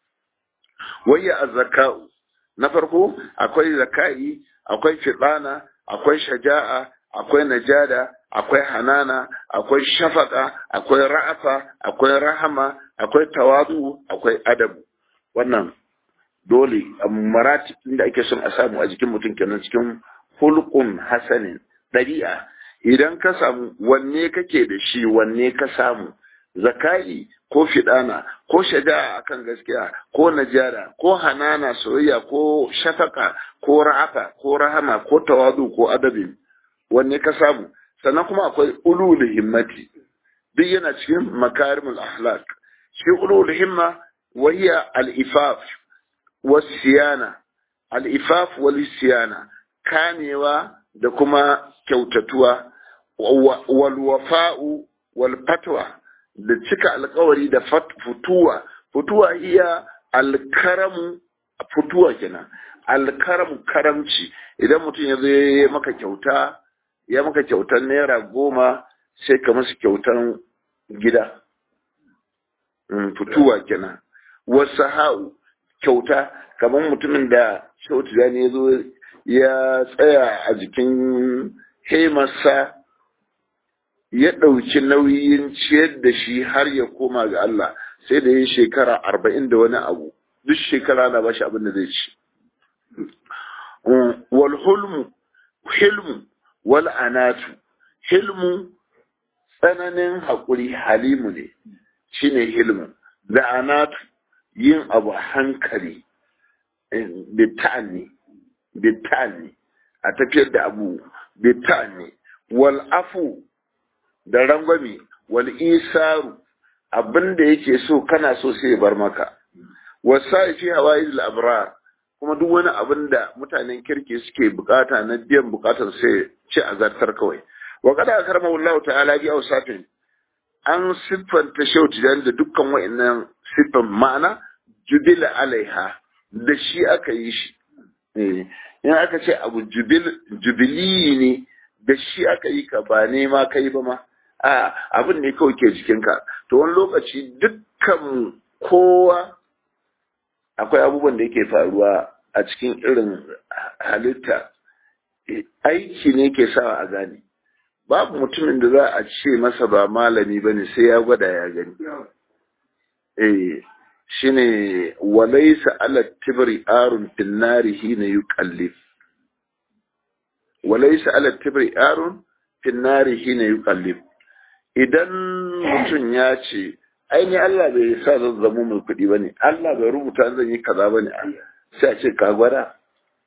wayya azzaka'u na farko akwai zaka'i akwai fidana akwai shaja'a akwai najada akwai hanana akwai shafaka akwai ra'afa akwai rahama akwai tawadu akwai adabu wannan dole maratib da ake son a samu a jikin mutum kenan cikin hulqun hasanin ɗabi'a idan ka samu wanne kake da shi wanne ka samu zakai ko fidana ko shaja'a akan gaskiya ko najara ko hanana soyayya ko shafaka ko ra'afa ko rahama ko tawadu ko adabin wanne ka samu sannan kuma akwai ulul himmati duk yana cikin makarimul akhlaq shi ulul himma wahiya al-ifaf was-siyana al-ifaf wal-siyana kamewa da kuma kyautatuwa wal wafa'u wal fatwa da cika alkawari da futuwa futuwa iya alkaramu futuwa kenan alkaramu karamci idan mutum ya zo ya maka kyauta ya maka kyautan naira goma sai ka masa kyautan gida futuwa kenan wasu ha'u kyauta kamar mutumin da shautu ya ya zo ya tsaya a jikin hemarsa ya ɗauki nauyin ciyar da shi har ya koma ga Allah sai da ya shekara arba'in da wani abu duk shekara na bashi abin da zai ci wal hulmu hilmu wal anatu hilmu tsananin haƙuri halimu ne shine hilmu da anatu yin abu hankali bitani bitani a tafiyar da abu bitani wal afu da rangwami wal isaru abin da yake so kana so sai ya bar maka wasa fi hawaii abrar kuma duk wani abin da mutanen kirki suke bukata na biyan bukatar sai ci a zartar kawai wa kada karma wallahu ta'ala bi awsafin an siffanta shauti da dukkan wa'annan siffan ma'ana jubila alaiha da shi aka yi shi in aka ce abu jubili ne da shi aka yi ka ba nema kai ba ma a abin ne kawai ke jikinka to wani lokaci dukkan kowa akwai abubuwan da yake faruwa a cikin irin halitta aiki ne ke sawa a gane babu mutumin da za a ce masa ba malami ba ne sai ya gwada ya gani eh shine walaisa ala tibri arun finnari hina yuqallif walaisa ala tibri arun finnari hina yuqallif idan mutum ya ce aini Allah bai sa zan zama mai kuɗi ba ne Allah bai rubuta zan yi kaza ba ne sai a ce ka gwada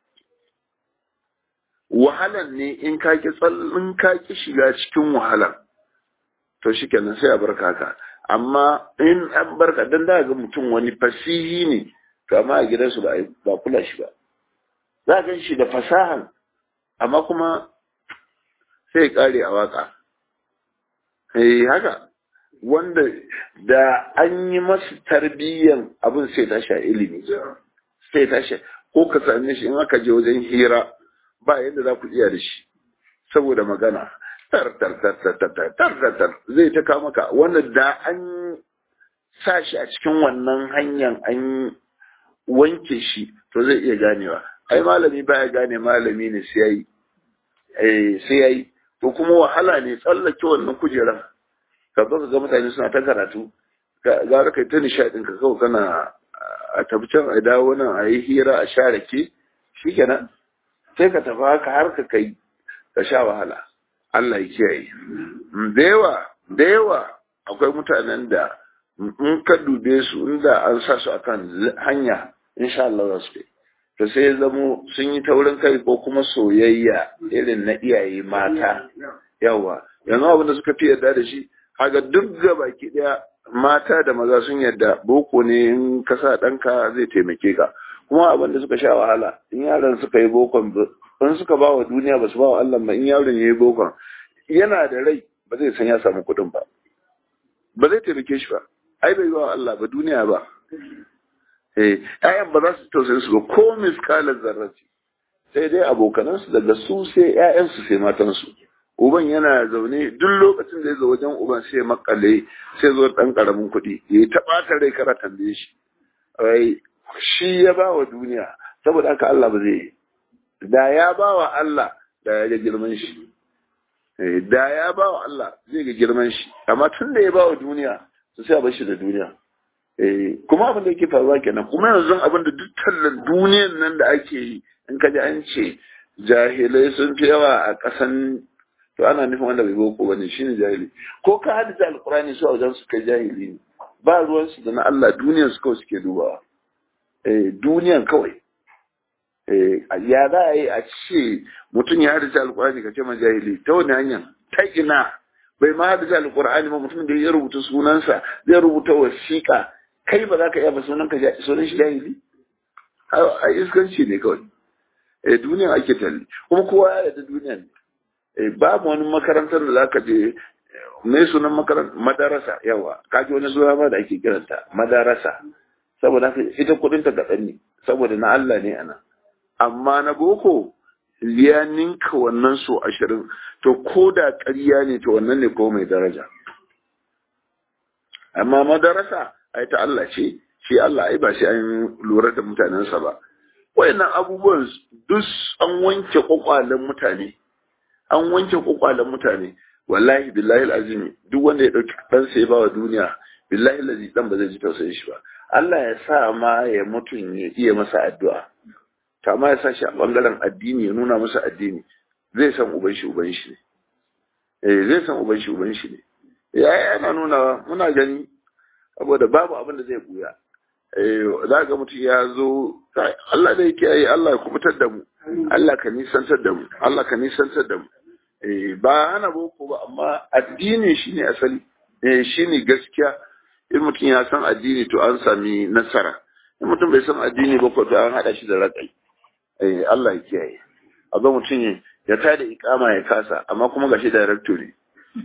wahalan ne in ka ki tsallin ka ki shiga cikin wahalan to shikenan sai a barka ka amma in an barka dan da ga mutum wani fasihi ne kama a gidansu ba ba kula shi ba za ga shi da fasahan amma kuma sai kare a waka eh haka wanda da an yi masa tarbiyyan abin sai tashi a ilimi sai tashi ko ka same shi in aka je wajen hira ba yadda za ku iya da shi saboda magana tar tar tar tar tar tar tar tar zai ta kawo maka wanda da an sa shi a cikin wannan hanyar an wanke shi to zai iya ganewa ai malami baya gane malami ne sai yayi eh sai yayi to kuma wahala ne tsallake wannan kujeran ka zo ka ga mutane suna ta karatu gara kai ta nishaɗin ka kawai kana a tafi can a dawo nan a yi hira a sha rake shikenan sai ka tafi haka har ka kai ka sha wahala Allah ya kiyaye da yawa da yawa akwai mutanen da in ka dube su inda an sa su akan hanya insha Allah za su kai to sai ya zamo sun yi taurin kai ko kuma soyayya irin na iyaye mata yawa yanzu abin da suka fi yarda da shi haga duk ga baki daya mata da maza sun yarda boko ne in ka sa ɗanka zai taimake ka kuma abin da suka sha wahala in yaran suka yi bokon in suka ba wa duniya ba su ba wa Allah ba in yaron ya yi bokon yana da rai ba zai san ya samu kuɗin ba ba zai taimake shi ba ai bai ba wa Allah ba duniya ba eh ƴaƴan ba za su tausaye su ba ko miskalar zarraci sai dai abokanansu daga su sai ƴaƴansu sai matansu uban yana zaune duk lokacin da ya zo wajen uban sai makale sai zo dan karamin kuɗi ya ta ɓata rai kara tambaye shi ai shi ya ba wa duniya saboda haka Allah ba zai da ya ba wa Allah da ya ga girman shi da ya ba wa Allah zai ga girman shi amma tun da ya ba wa duniya su sai a bar shi da duniya kuma abin da yake faruwa kenan kuma yanzu abin da duk tallan duniyan nan da ake yi in ka ji an ce jahilai sun fi yawa a ƙasan to ana nufin wanda bai boko bane shine jahili ko ka hadisa alqur'ani su a wajen su kai jahili ne ba ruwan su da na Allah duniyan su kawai suke dubawa eh duniyan kawai eh ya za a yi a ce mutum ya hadisa alqur'ani ka ce ma jahili ta wani hanya ta ina bai ma hadisa alqur'ani ba mutum da ya rubuta sunansa zai rubuta wasiƙa kai ba za ka iya ba sunan ka sunan shi jahili a iskanci ne kawai eh duniyan ake talli kuma kowa ya yarda duniyan ne babu wani makarantar da zaka je mai sunan makarantar madarasa yawa kaji wani zuwa ma da ake kiranta madarasa saboda haka ita kudin ta kaɗan ne saboda na Allah ne ana amma na boko ya ninka wannan so ashirin to ko da ƙarya ne to wannan ne ko mai daraja amma madarasa ai ta Allah ce shi Allah ai ba shi an lura da mutanensa ba wayannan abubuwan duk an wanke kwakwalen mutane an wanke kwakwalen mutane wallahi billahi alazim duk wanda ya dauki dan sai ba wa duniya billahi alazi dan ba zai ji tausayin shi ba Allah ya sa ma ya mutun ya iya masa addu'a ta ma ya sa shi a bangaren addini ya nuna masa addini zai san uban shi uban shi ne eh zai san uban shi uban shi ne ya yana nuna muna gani saboda babu abin da zai buya eh za ga mutum ya zo Allah da yake yi Allah ya kubutar da mu Allah ka nisantar da mu Allah ka nisantar da mu eh ba ana boko ba amma addini shine asali eh shine gaskiya in mutum ya san addini to an sami nasara in mutum bai san addini ba ko to an hada shi da rakai eh Allah ya kiyaye a ga mutum ya tada ikama ya kasa amma kuma gashi director ne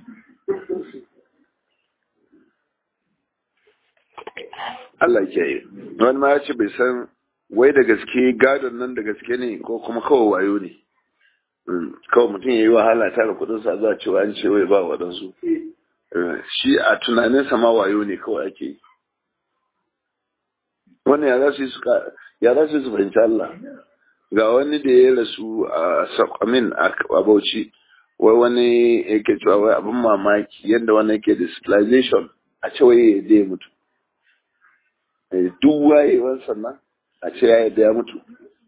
Allah ya kiyaye wani ma ya ce bai san wai da gaske gadon nan da gaske ne ko kuma kawai wayo ne kawai mutum ya yi wahala tara kudin sa zuwa cewa an ce wai ba waɗansu shi a tunaninsa ma wayo ne kawai ake yi wannan ya za su yi su fahimci Allah ga wani da ya rasu a sakwamin a bauchi wai wani yake cewa wai abin mamaki yadda wani yake da civilization a ce wai ya je mutu duk wayewar sannan a ce ya yadda ya mutu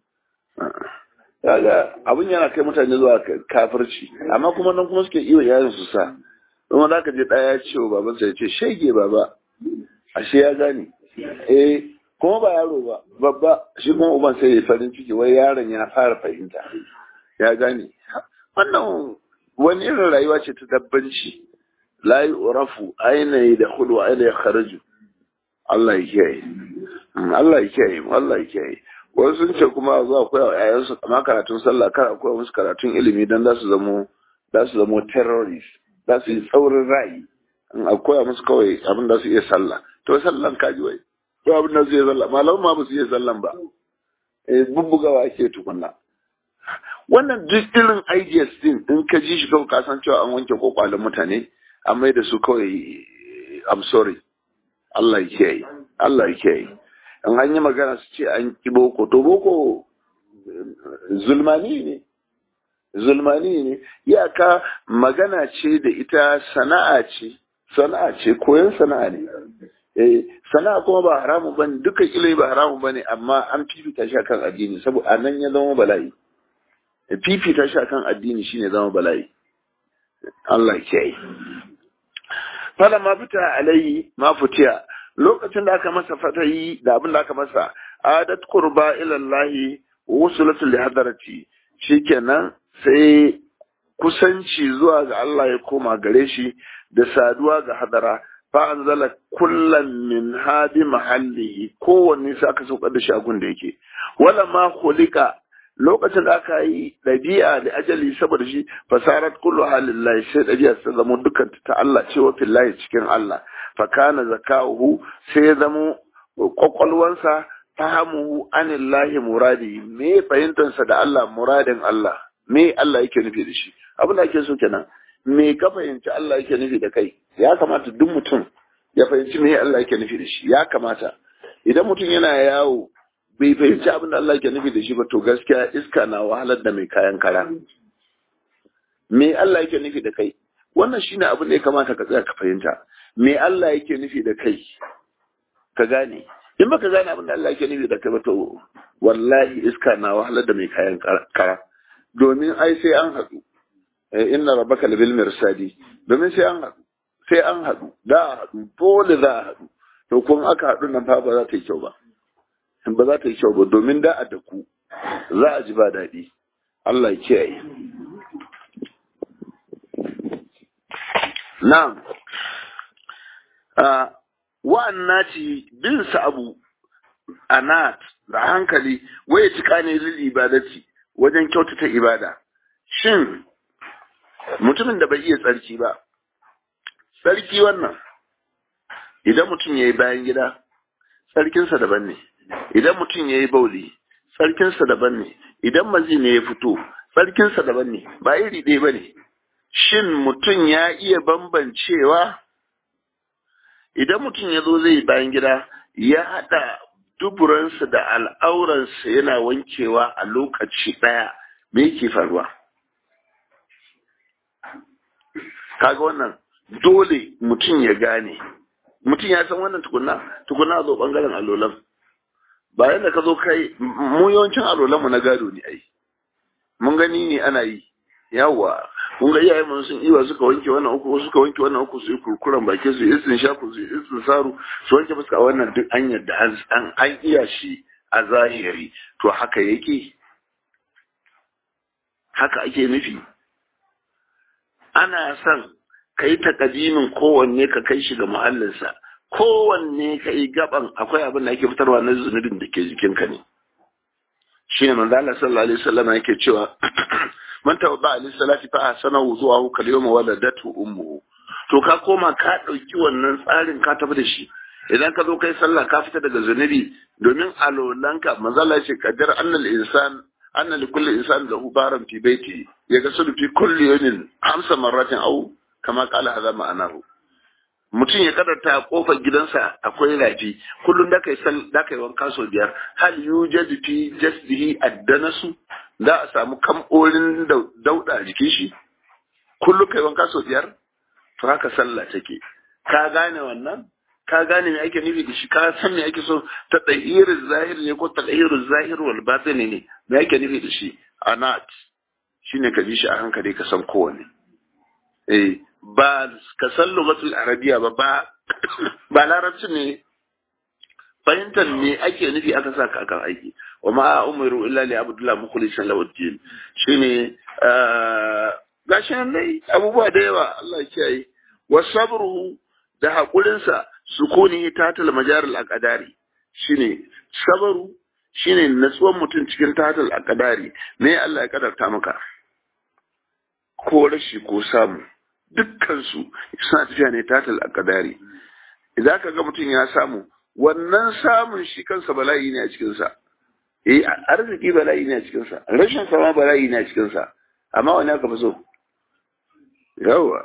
kaga abin yana kai mutane zuwa kafirci amma kuma nan kuma suke iya yayin su sa kuma za ka je ɗaya ya ce wa babansa ya ce shege baba ashe ya gane eh kuma ba yaro ba babba shi kuma uban sai ya farin ciki wai yaron ya fara fahimta ya gane wannan wani irin rayuwa ce ta dabbanci la yu'rafu aina da hudu aina ya kharaju Allah ya kiyaye Allah ya kiyaye Allah ya kiyaye wasu sun ce kuma za a koya wa ƴaƴansu kama karatun sallah kar a koya musu karatun ilimi dan za su zamo za su zamo terrorist za su yi tsaurin ra'ayi in a koya musu kawai abin da su iya sallah to sallan kaji wai to abin da su iya sallah malam ma ba su iya sallan ba eh bubbugawa ake tukunna wannan duk irin ideas din in ka ji shi kawai ka san cewa an wanke kokwalin mutane an mai da su kawai I'm sorry Allah ya kiyaye Allah ya kiyaye in an yi magana su ce an ki boko to boko zulmani ne zulmani ne iyaka magana ce da ita sana'a ce sana'a ce koyon sana'a ne eh sana'a kuma ba haramu bane dukkan ilimi ba haramu bane amma an fifita shi akan addini saboda anan ya zama bala'i fifita shi akan addini shine zama bala'i Allah ya yi fala ma fita alayhi ma futiya lokacin da aka masa fatayi da abin da aka masa adat qurba ila Allah wusulatul li hadarati shikenan sai kusanci zuwa ga Allah ya koma gare shi da saduwa ga hadara fa anzala kullan min hadi mahallihi kowanne sai aka saukar da shi a gun da yake wala ma khuliqa lokacin da aka yi ɗabi'a da ajali saboda shi fasarat kullu halillahi sai ɗabi'a ta zama dukkan ta Allah ce wa fillahi cikin Allah fa kana zakahu sai ya zama kwakwalwansa fahamuhu anillahi muradi me fahimtansa da Allah muradin Allah me Allah yake nufi da shi abin da ake so kenan me ka fahimci Allah yake nufi da kai ya kamata duk mutum ya fahimci me Allah yake nufi da shi ya kamata idan mutum yana yawo bai fahimci abin da Allah ke nufi da shi ba to gaskiya iska na wahalar da mai kayan kara me Allah yake nufi da kai wannan shine abin da ya kamata ka tsaya ka fahimta me Allah yake nufi da kai ka gane in baka gane abin da Allah yake nufi da kai ba to wallahi iska na wahalar da mai kayan kara domin ai sai an haɗu inna rabbaka labil mirsadi domin sai an haɗu sai an haɗu da a haɗu dole za a haɗu to kun aka haɗu nan fa ba za ta yi kyau ba ba za ta yi kyau ba domin da a daku za a ji ba daɗi Allah ya kiyaye na'am wa'anna ci bin sa abu anat da hankali waye cika ne lil ibadati wajen kyautata ibada shin mutumin da bai iya tsarki ba tsarki wannan idan mutum ya yi bayan gida tsarkinsa daban ne idan mutum ya yi bauli tsarkinsa daban ne idan mazi ne ya fito tsarkinsa daban ne ba iri ɗaya ba ne shin mutum ya iya bambancewa idan mutum ya zo zai bayan gida ya haɗa duburansa da al'auransa yana wankewa a lokaci ɗaya me yake faruwa kaga wannan dole mutum ya gane mutum ya san wannan tukunna tukunna zo bangaren alolan ba yadda ka zo kai mu yawancin alolan mu na gado ne ai mun gani ne ana yi yawa mun ga iyayen mu sun iwa suka wanke wannan uku suka wanke wannan uku su yi kurkuran baki su yi sun shafu su yi sun saru su wanke fuska wannan duk an yadda an an iya shi a zahiri to haka yake haka ake nufi ana son ka yi takadimin kowanne ka kai shi ga muhallinsa kowanne ka yi gaban akwai abin da ake fitarwa na zunubin da ke jikinka ne shi ne manzo Allah sallallahu alaihi wasallam yake cewa man tawba ali salati fa ahsana wuzuhu kal yawma waladatu ummuhu to ka koma ka dauki wannan tsarin ka tafi da shi idan ka zo kai sallah ka fita daga zunubi domin alolanka manzo Allah ya ce qaddar annal insan anna li kulli insan lahu baran fi baiti yaghsilu fi kulli yawmin hamsa marratin aw kama kala haza ma'anahu mutum ya kadarta a kofar gidansa akwai rafi kullum da kai sal da kai wanka sau biyar hal yujadu fi jasdihi addanasu da a samu kamɓorin dauda jikin shi kullum kai wanka sau biyar to haka sallah take ka gane wannan ka gane me ake nufi da shi ka san me ake so ta dahirin zahir ne ko ta dahirin zahir wal batin ne me ake nufi da shi anat shine ka ji shi a hankali ka san kowanne eh ba ka san lugatul arabiya ba ba ba larabci ne fahimtar me ake nufi aka sa ka akan aiki wa ma umiru illa li abdullah mukhlisan lahu din shine gashi nan dai abubuwa da yawa Allah ya kiyaye wa sabru da hakurin sa sukuni tatal majaril aqdari shine sabru shine natsuwan mutum cikin tatal aqdari me Allah ya kadarta maka ko rashi ko samu dukkansu suna tafiya ne tatal a kadari idan ka ga mutum ya samu wannan samun shi kansa bala'i ne a cikinsa eh arziki bala'i ne a cikinsa rashin sama bala'i ne a cikinsa amma wani aka fi so yawa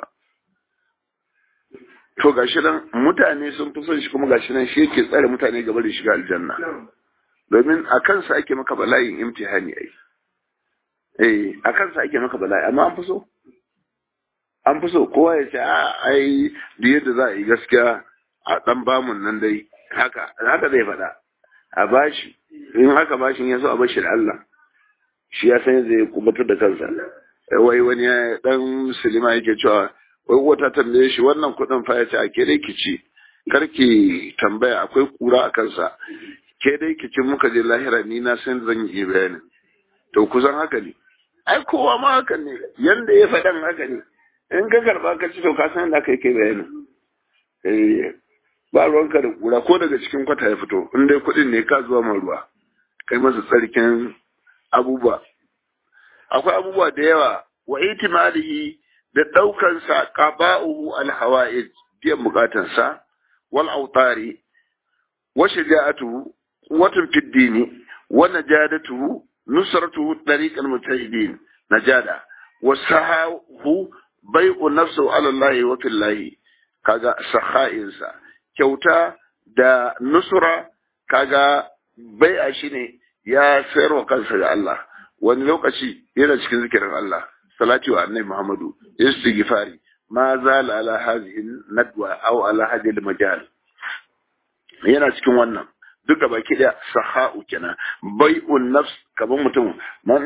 to gashi nan mutane sun fi son shi kuma gashi nan shi yake tsare mutane gaba da shiga aljanna domin a kansa ake maka bala'in imtihani ai eh a kansa ake maka bala'i amma an fi so an fi so kowa ya ce a ai da yadda za a yi gaskiya a dan bamun nan dai haka haka zai faɗa a bashi in haka bashin ya so a bashi da Allah shi ya san zai kubutar da kansa wai wani dan musulma yake cewa wai wata tambaye shi wannan kuɗin fa ya ce a ke dai ki ci kar ki tambaya akwai kura a kansa ke dai ki ci muka je lahira ni na san zan yi bayanin to kusan haka ne ai kowa ma haka ne yanda ya faɗan haka ne in ka karba ka ci to ka san da kai kai bayanin eh ba ruwanka da kura ko daga cikin kwata ya fito in dai kuɗin ne ka zuwa ma ruwa kai masa tsarkin abubuwa akwai abubuwa da yawa wa itimalihi da ɗaukan sa qaba'uhu alhawa'id biyan bukatansa wal autari wa shaja'atuhu quwwatun fid dini wa najadatuhu nusratuhu tariqal mujahidin najada wa sahahu bai'u nafsu ala Allah wa fillahi kaga saha'insa kyauta da nusra kaga bai'a shine ya sayar wa kansa ga Allah wani lokaci yana cikin zikirin Allah salati wa annabi Muhammadu istighfari ma zala ala hadhihi nadwa aw ala hadhihi al-majal yana cikin wannan duka baki da sahau kenan bai'un nafs kaman mutum man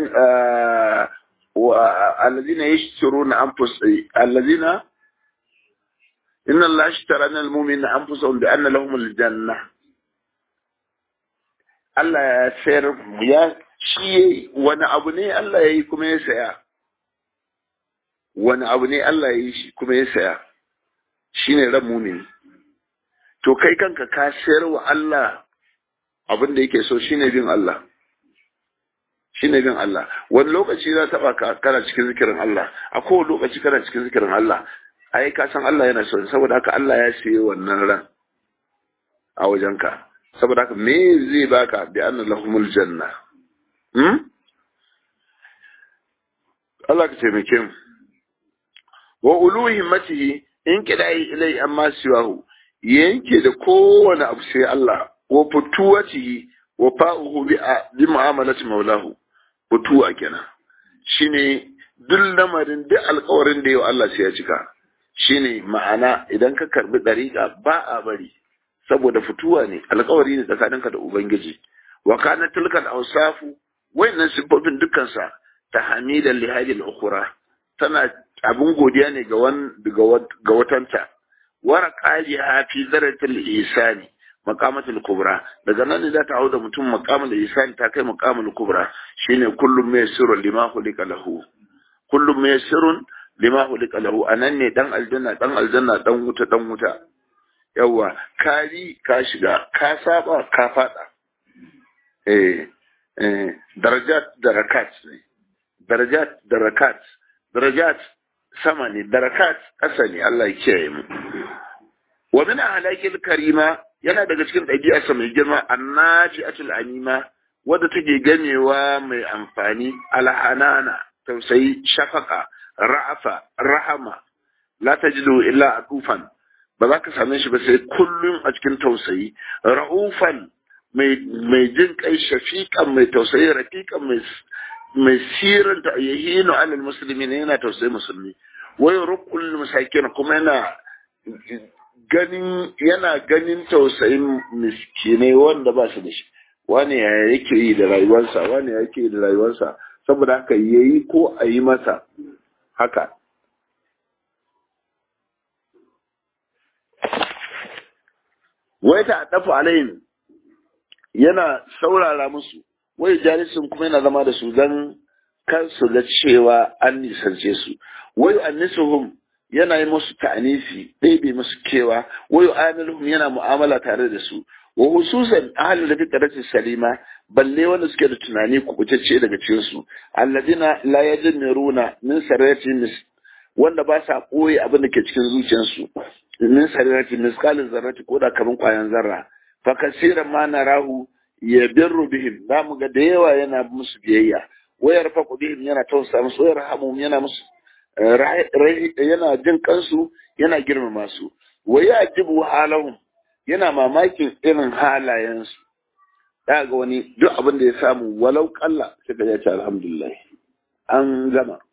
alladhina yashturuna anfus alladhina inna allaha ishtara min al-mu'minina anfusahum bi anna lahum al-janna Allah ya sayar ya shi wani abu ne Allah ya yi kuma ya saya wani abu ne Allah ya yi shi kuma ya saya shi ne ran mumini to kai kanka ka sayar wa Allah abin da yake so shi ne bin Allah shi ne bin Allah wani lokaci za taɓa ka kana cikin zikirin Allah a kowane lokaci kana cikin zikirin Allah ai ka san Allah yana so saboda haka Allah ya sayi wannan ran a wajenka saboda haka me zai baka bi anna lahumul janna hmm Allah ka taimake mu wa ulu himmatihi in kidai ilai amma siwahu yanke da kowane abu sai Allah wa futuwatihi wa fa'uhu bi bi mu'amalati maulahu futuwa kenan shine duk lamarin duk alƙawarin da yau Allah sai ya cika shine ma'ana idan ka karbi dariƙa ba a bari saboda fituwa ne alƙawari ne tsakaninka da ubangiji wa kana tilkal awsafu wayannan sifofin dukkan sa tahmidan li hadhihi al-ukhra tana abin godiya ne ga wan ga watanta wara qajiha fi zaratil ihsani maqamatul kubra daga nan ne za ta hauda mutum maqamul ihsani ta kai maqamul kubra shine kullum mai sirrun lima hulika lahu kullum mai sirrun lima hulika lahu anan ne dan aljanna dan aljanna dan wuta dan wuta yawa kari ka shiga ka saba ka fada eh eh darajat darakat ne darajat darakat darajat sama ne darakat ƙasa ne Allah ya kiyaye mu wa min ahlakil karima yana daga cikin ɗabi'arsa mai girma annaji'atul anima wadda take ganewa mai amfani alhanana tausayi shafaka ra'afa rahama la tajidu illa atufan ba za ka same shi ba sai kullum a cikin tausayi ra'ufan mai mai jin kai shafiqan mai tausayi rafiqan mai mai siranta yahinu alal muslimin yana tausayi musulmi wai rukul masakin kuma yana ganin yana ganin tausayin miskinai wanda ba su da shi wani ya yake yi da rayuwarsa wani ya yake yi da rayuwarsa saboda haka yayi ko a yi masa haka wai ta dafa alayhim yana saurara musu wai jalisin kuma yana zama da su don kar su ga cewa an nisance su wai annisuhum yana yi musu ta'anisi ɗebe musu kewa wai amiluhum yana mu'amala tare da su wa hususan ahalin da fitarati salima balle wanda suke da tunani kubutacce daga cikin su alladina la yajmiruna min sarati mis wanda ba sa koyi abin da ke cikin zuciyarsu min sarati misqalin zarrati ko da kaman kwayan zarra fa kasiran ma narahu ya birru bihim za mu ga da yawa yana musu biyayya wayar faku bihim yana tausa musu wayar hamu yana musu yana jin kansu yana girmama su wa yajibu halahum yana mamakin irin halayensu da ga wani duk abin da ya samu walau kalla sai ka ce alhamdulillah an gama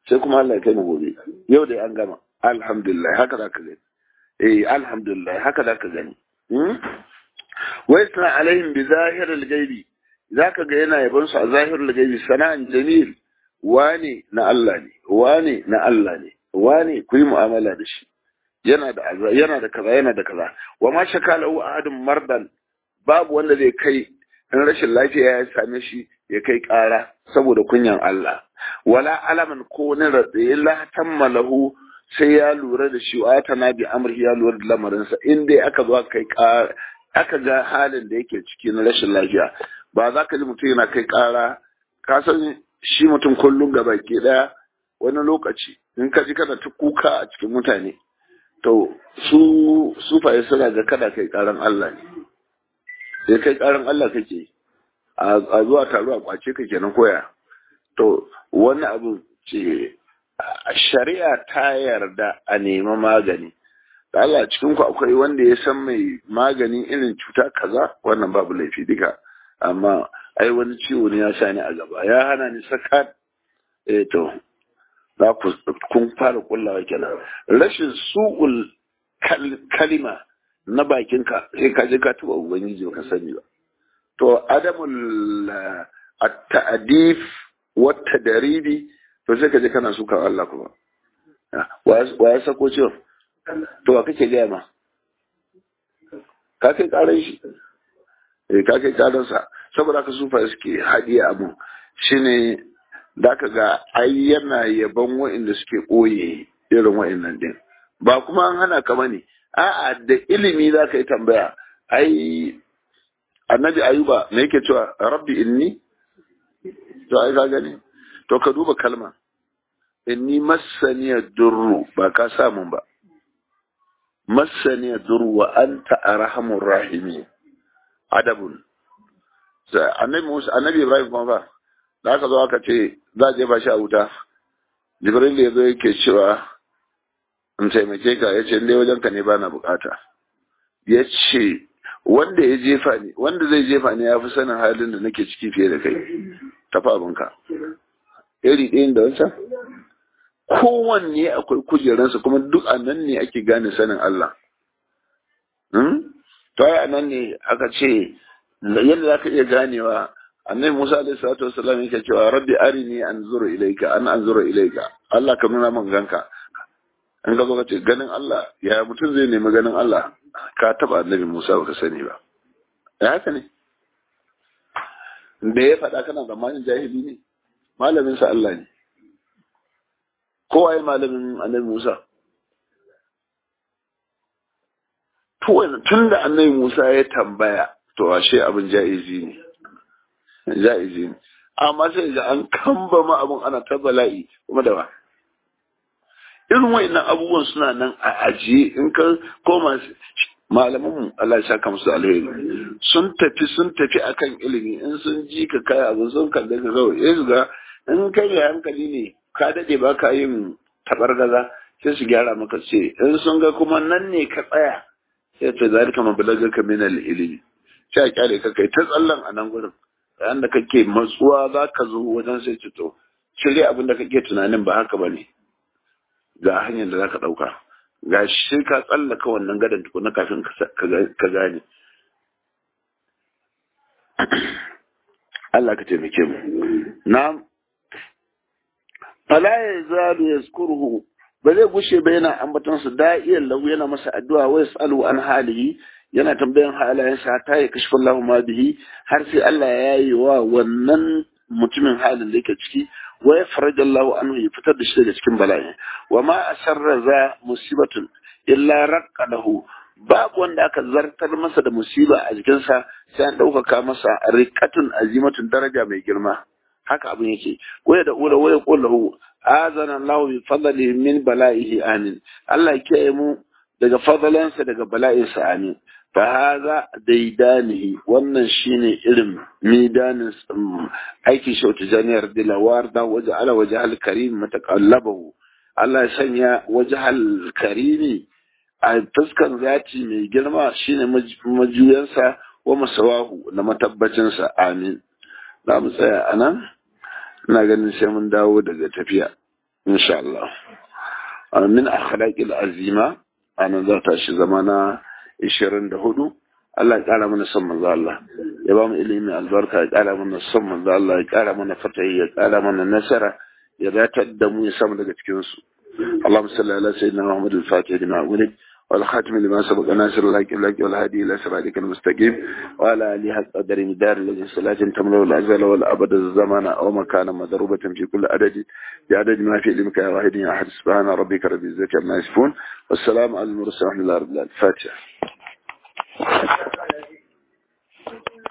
sai kuma Allah ya kai mu gobe yau da an gama alhamdulillah haka za ka gani eh alhamdulillah haka za ka gani wai sana alaihim bi zahiril gaibi zaka ga yana yaban su a zahirul gaibi sana'an jamil wane na Allah ne wane na Allah ne wane ku yi mu'amala da shi yana da yana da kaza yana da kaza wa ma shakalahu ahadun mardan babu wanda zai kai in rashin lafiya ya same shi ya kai ƙara saboda kunyan Allah wala alaman ko wani ratsaye la tammalahu sai ya lura da shi wa ta nabi amri ya lura da lamarinsa in dai aka zo kai ƙara aka ga halin da yake ciki na rashin lafiya ba za ka ji mutum yana kai ƙara ka san shi mutum kullum gaba ke ɗaya wani lokaci in ka ji kana ta kuka a cikin mutane to su sufaye suna ga kada kai ƙaran Allah ne sai kai ƙaran Allah kake a zuwa taro a kwace ka kenan koya to wani abu ce shari'a ta yarda a nemi magani da Allah cikin ku akwai wanda ya san mai magani irin cuta kaza wannan babu laifi duka amma ai wani ciwo ne ya sha ni a gaba ya hana ni sakat eh to za ku kun fara kullawa kenan rashin su'ul kalima na bakinka sai ka je ka tuba ubangiji ba ka sani ba to adamul at-ta'dif wa tadribi to sai ka je kana suka Allah kuma wa ya sako ciwon to wa kake gaya ma ka kai karan shi eh ka kai karan sa saboda ka sufa suke hadiya abu shine da ka ga ai yana yaban wa'inda suke koye irin wa'innan din ba kuma an hana ka bane a'a da ilimi za ka yi tambaya ai annabi ayuba me yake cewa rabbi inni to ai ka gani to ka duba kalma inni massaniya durru ba ka samun ba massaniya durru wa anta arhamur rahimi adabun annabi Musa annabi Ibrahim kuma ba da aka zo aka ce za a jefa shi a wuta Jibril ya zo yake cewa in taimake ka ya ce dai wajen ka ne bana bukata ya ce wanda ya jefa ni wanda zai jefa ni ya fi sanin halin da nake ciki fiye da kai tafi abinka iri ɗayan da wancan kowanne akwai kujeransa kuma duk a nan ne ake gane sanin Allah to ai a nan ne aka ce yadda za ka iya ganewa annabi Musa alaihi salatu wasallam yake cewa rabbi arini anzuru ilayka an anzuru ilayka Allah ka nuna min ganka in ka zo ka ce ganin Allah ya mutum zai nemi ganin Allah ka taba annabi Musa baka sani ba ya haka ne da ya faɗa kana zamanin jahili ne malamin sa Allah ne kowa ya malamin annabi Musa tun da annabi Musa ya tambaya to ashe abin ja'izi ne ja'izi ne amma sai ga an kamba ma abin ana ta bala'i kuma da ba irin wa'annan abubuwan suna nan a ajiye in ka koma malaman Allah ya saka musu alheri sun tafi sun tafi akan ilimi in sun ji ka kai abu sun kalle ka kawai ya ga in kai mai hankali ne ka dade ba ka yin tabargaza sai su gyara maka ce in sun ga kuma nan ne ka tsaya sai ta zalika mabalaga ka min ilimi sai a kyale ka kai ta tsallan a nan gurin yayin da kake matsuwa za ka zo wajen sai ci to shirya abin da kake tunanin ba haka ba ne ga hanyar da za ka ɗauka ga shi ka tsallaka wannan gadon tukuna kafin ka gane Allah ka taimake mu na fala ya zalu yazkuruhu ba zai gushe ba yana ambaton su da'iyan lahu yana masa addu'a wa yasalu an halihi yana tambayan halayensa ta ya kashfa Allah ma bihi har sai Allah ya yi wa wannan mutumin halin da yake ciki wa ya faraja Allah anhu ya fitar da shi daga cikin bala'i wa ma asarra za musibatun illa raqqa lahu babu wanda aka zartar masa da musiba a jikinsa sai an ɗaukaka masa riqatun azimatun daraja mai girma haka abin yake waya da ula waya qullahu azana Allah bi fadlihi min bala'ihi amin Allah ya kiyaye mu daga fadalansa daga bala'insa amin fa haza daidanihi wannan shine irin midanin aiki shautu janiyar dilawar da waje ala waje alkarim matakallabahu Allah ya sanya waje alkarimi a fuskan zati mai girma shine majuyansa wa masawahu na matabbacinsa amin za mu tsaya a nan ina ganin sai mun dawo daga tafiya insha Allah min akhlaqil azima ana za ta shi zamana 24 Allah ya kara mana son manzo Allah ya ba mu ilimi albarka ya kara mana son manzo Allah ya kara mana fatahi ya kara mana nasara ya datar da mu ya samu daga cikin su اللهم صل على سيدنا محمد الفاتح لما ولد والخاتم لما سبق ناصر الحق الحق والهادي الى صراطك المستقيم وعلى اله حق قدر مدار الذي صلاة تملا الازل والابد الزمان او مكانا مضروبة في كل عدد بعدد ما في علمك يا واحد يا احد سبحان ربك رب العزة عما يصفون والسلام على المرسلين ورحمة الله رب العالمين الفاتحة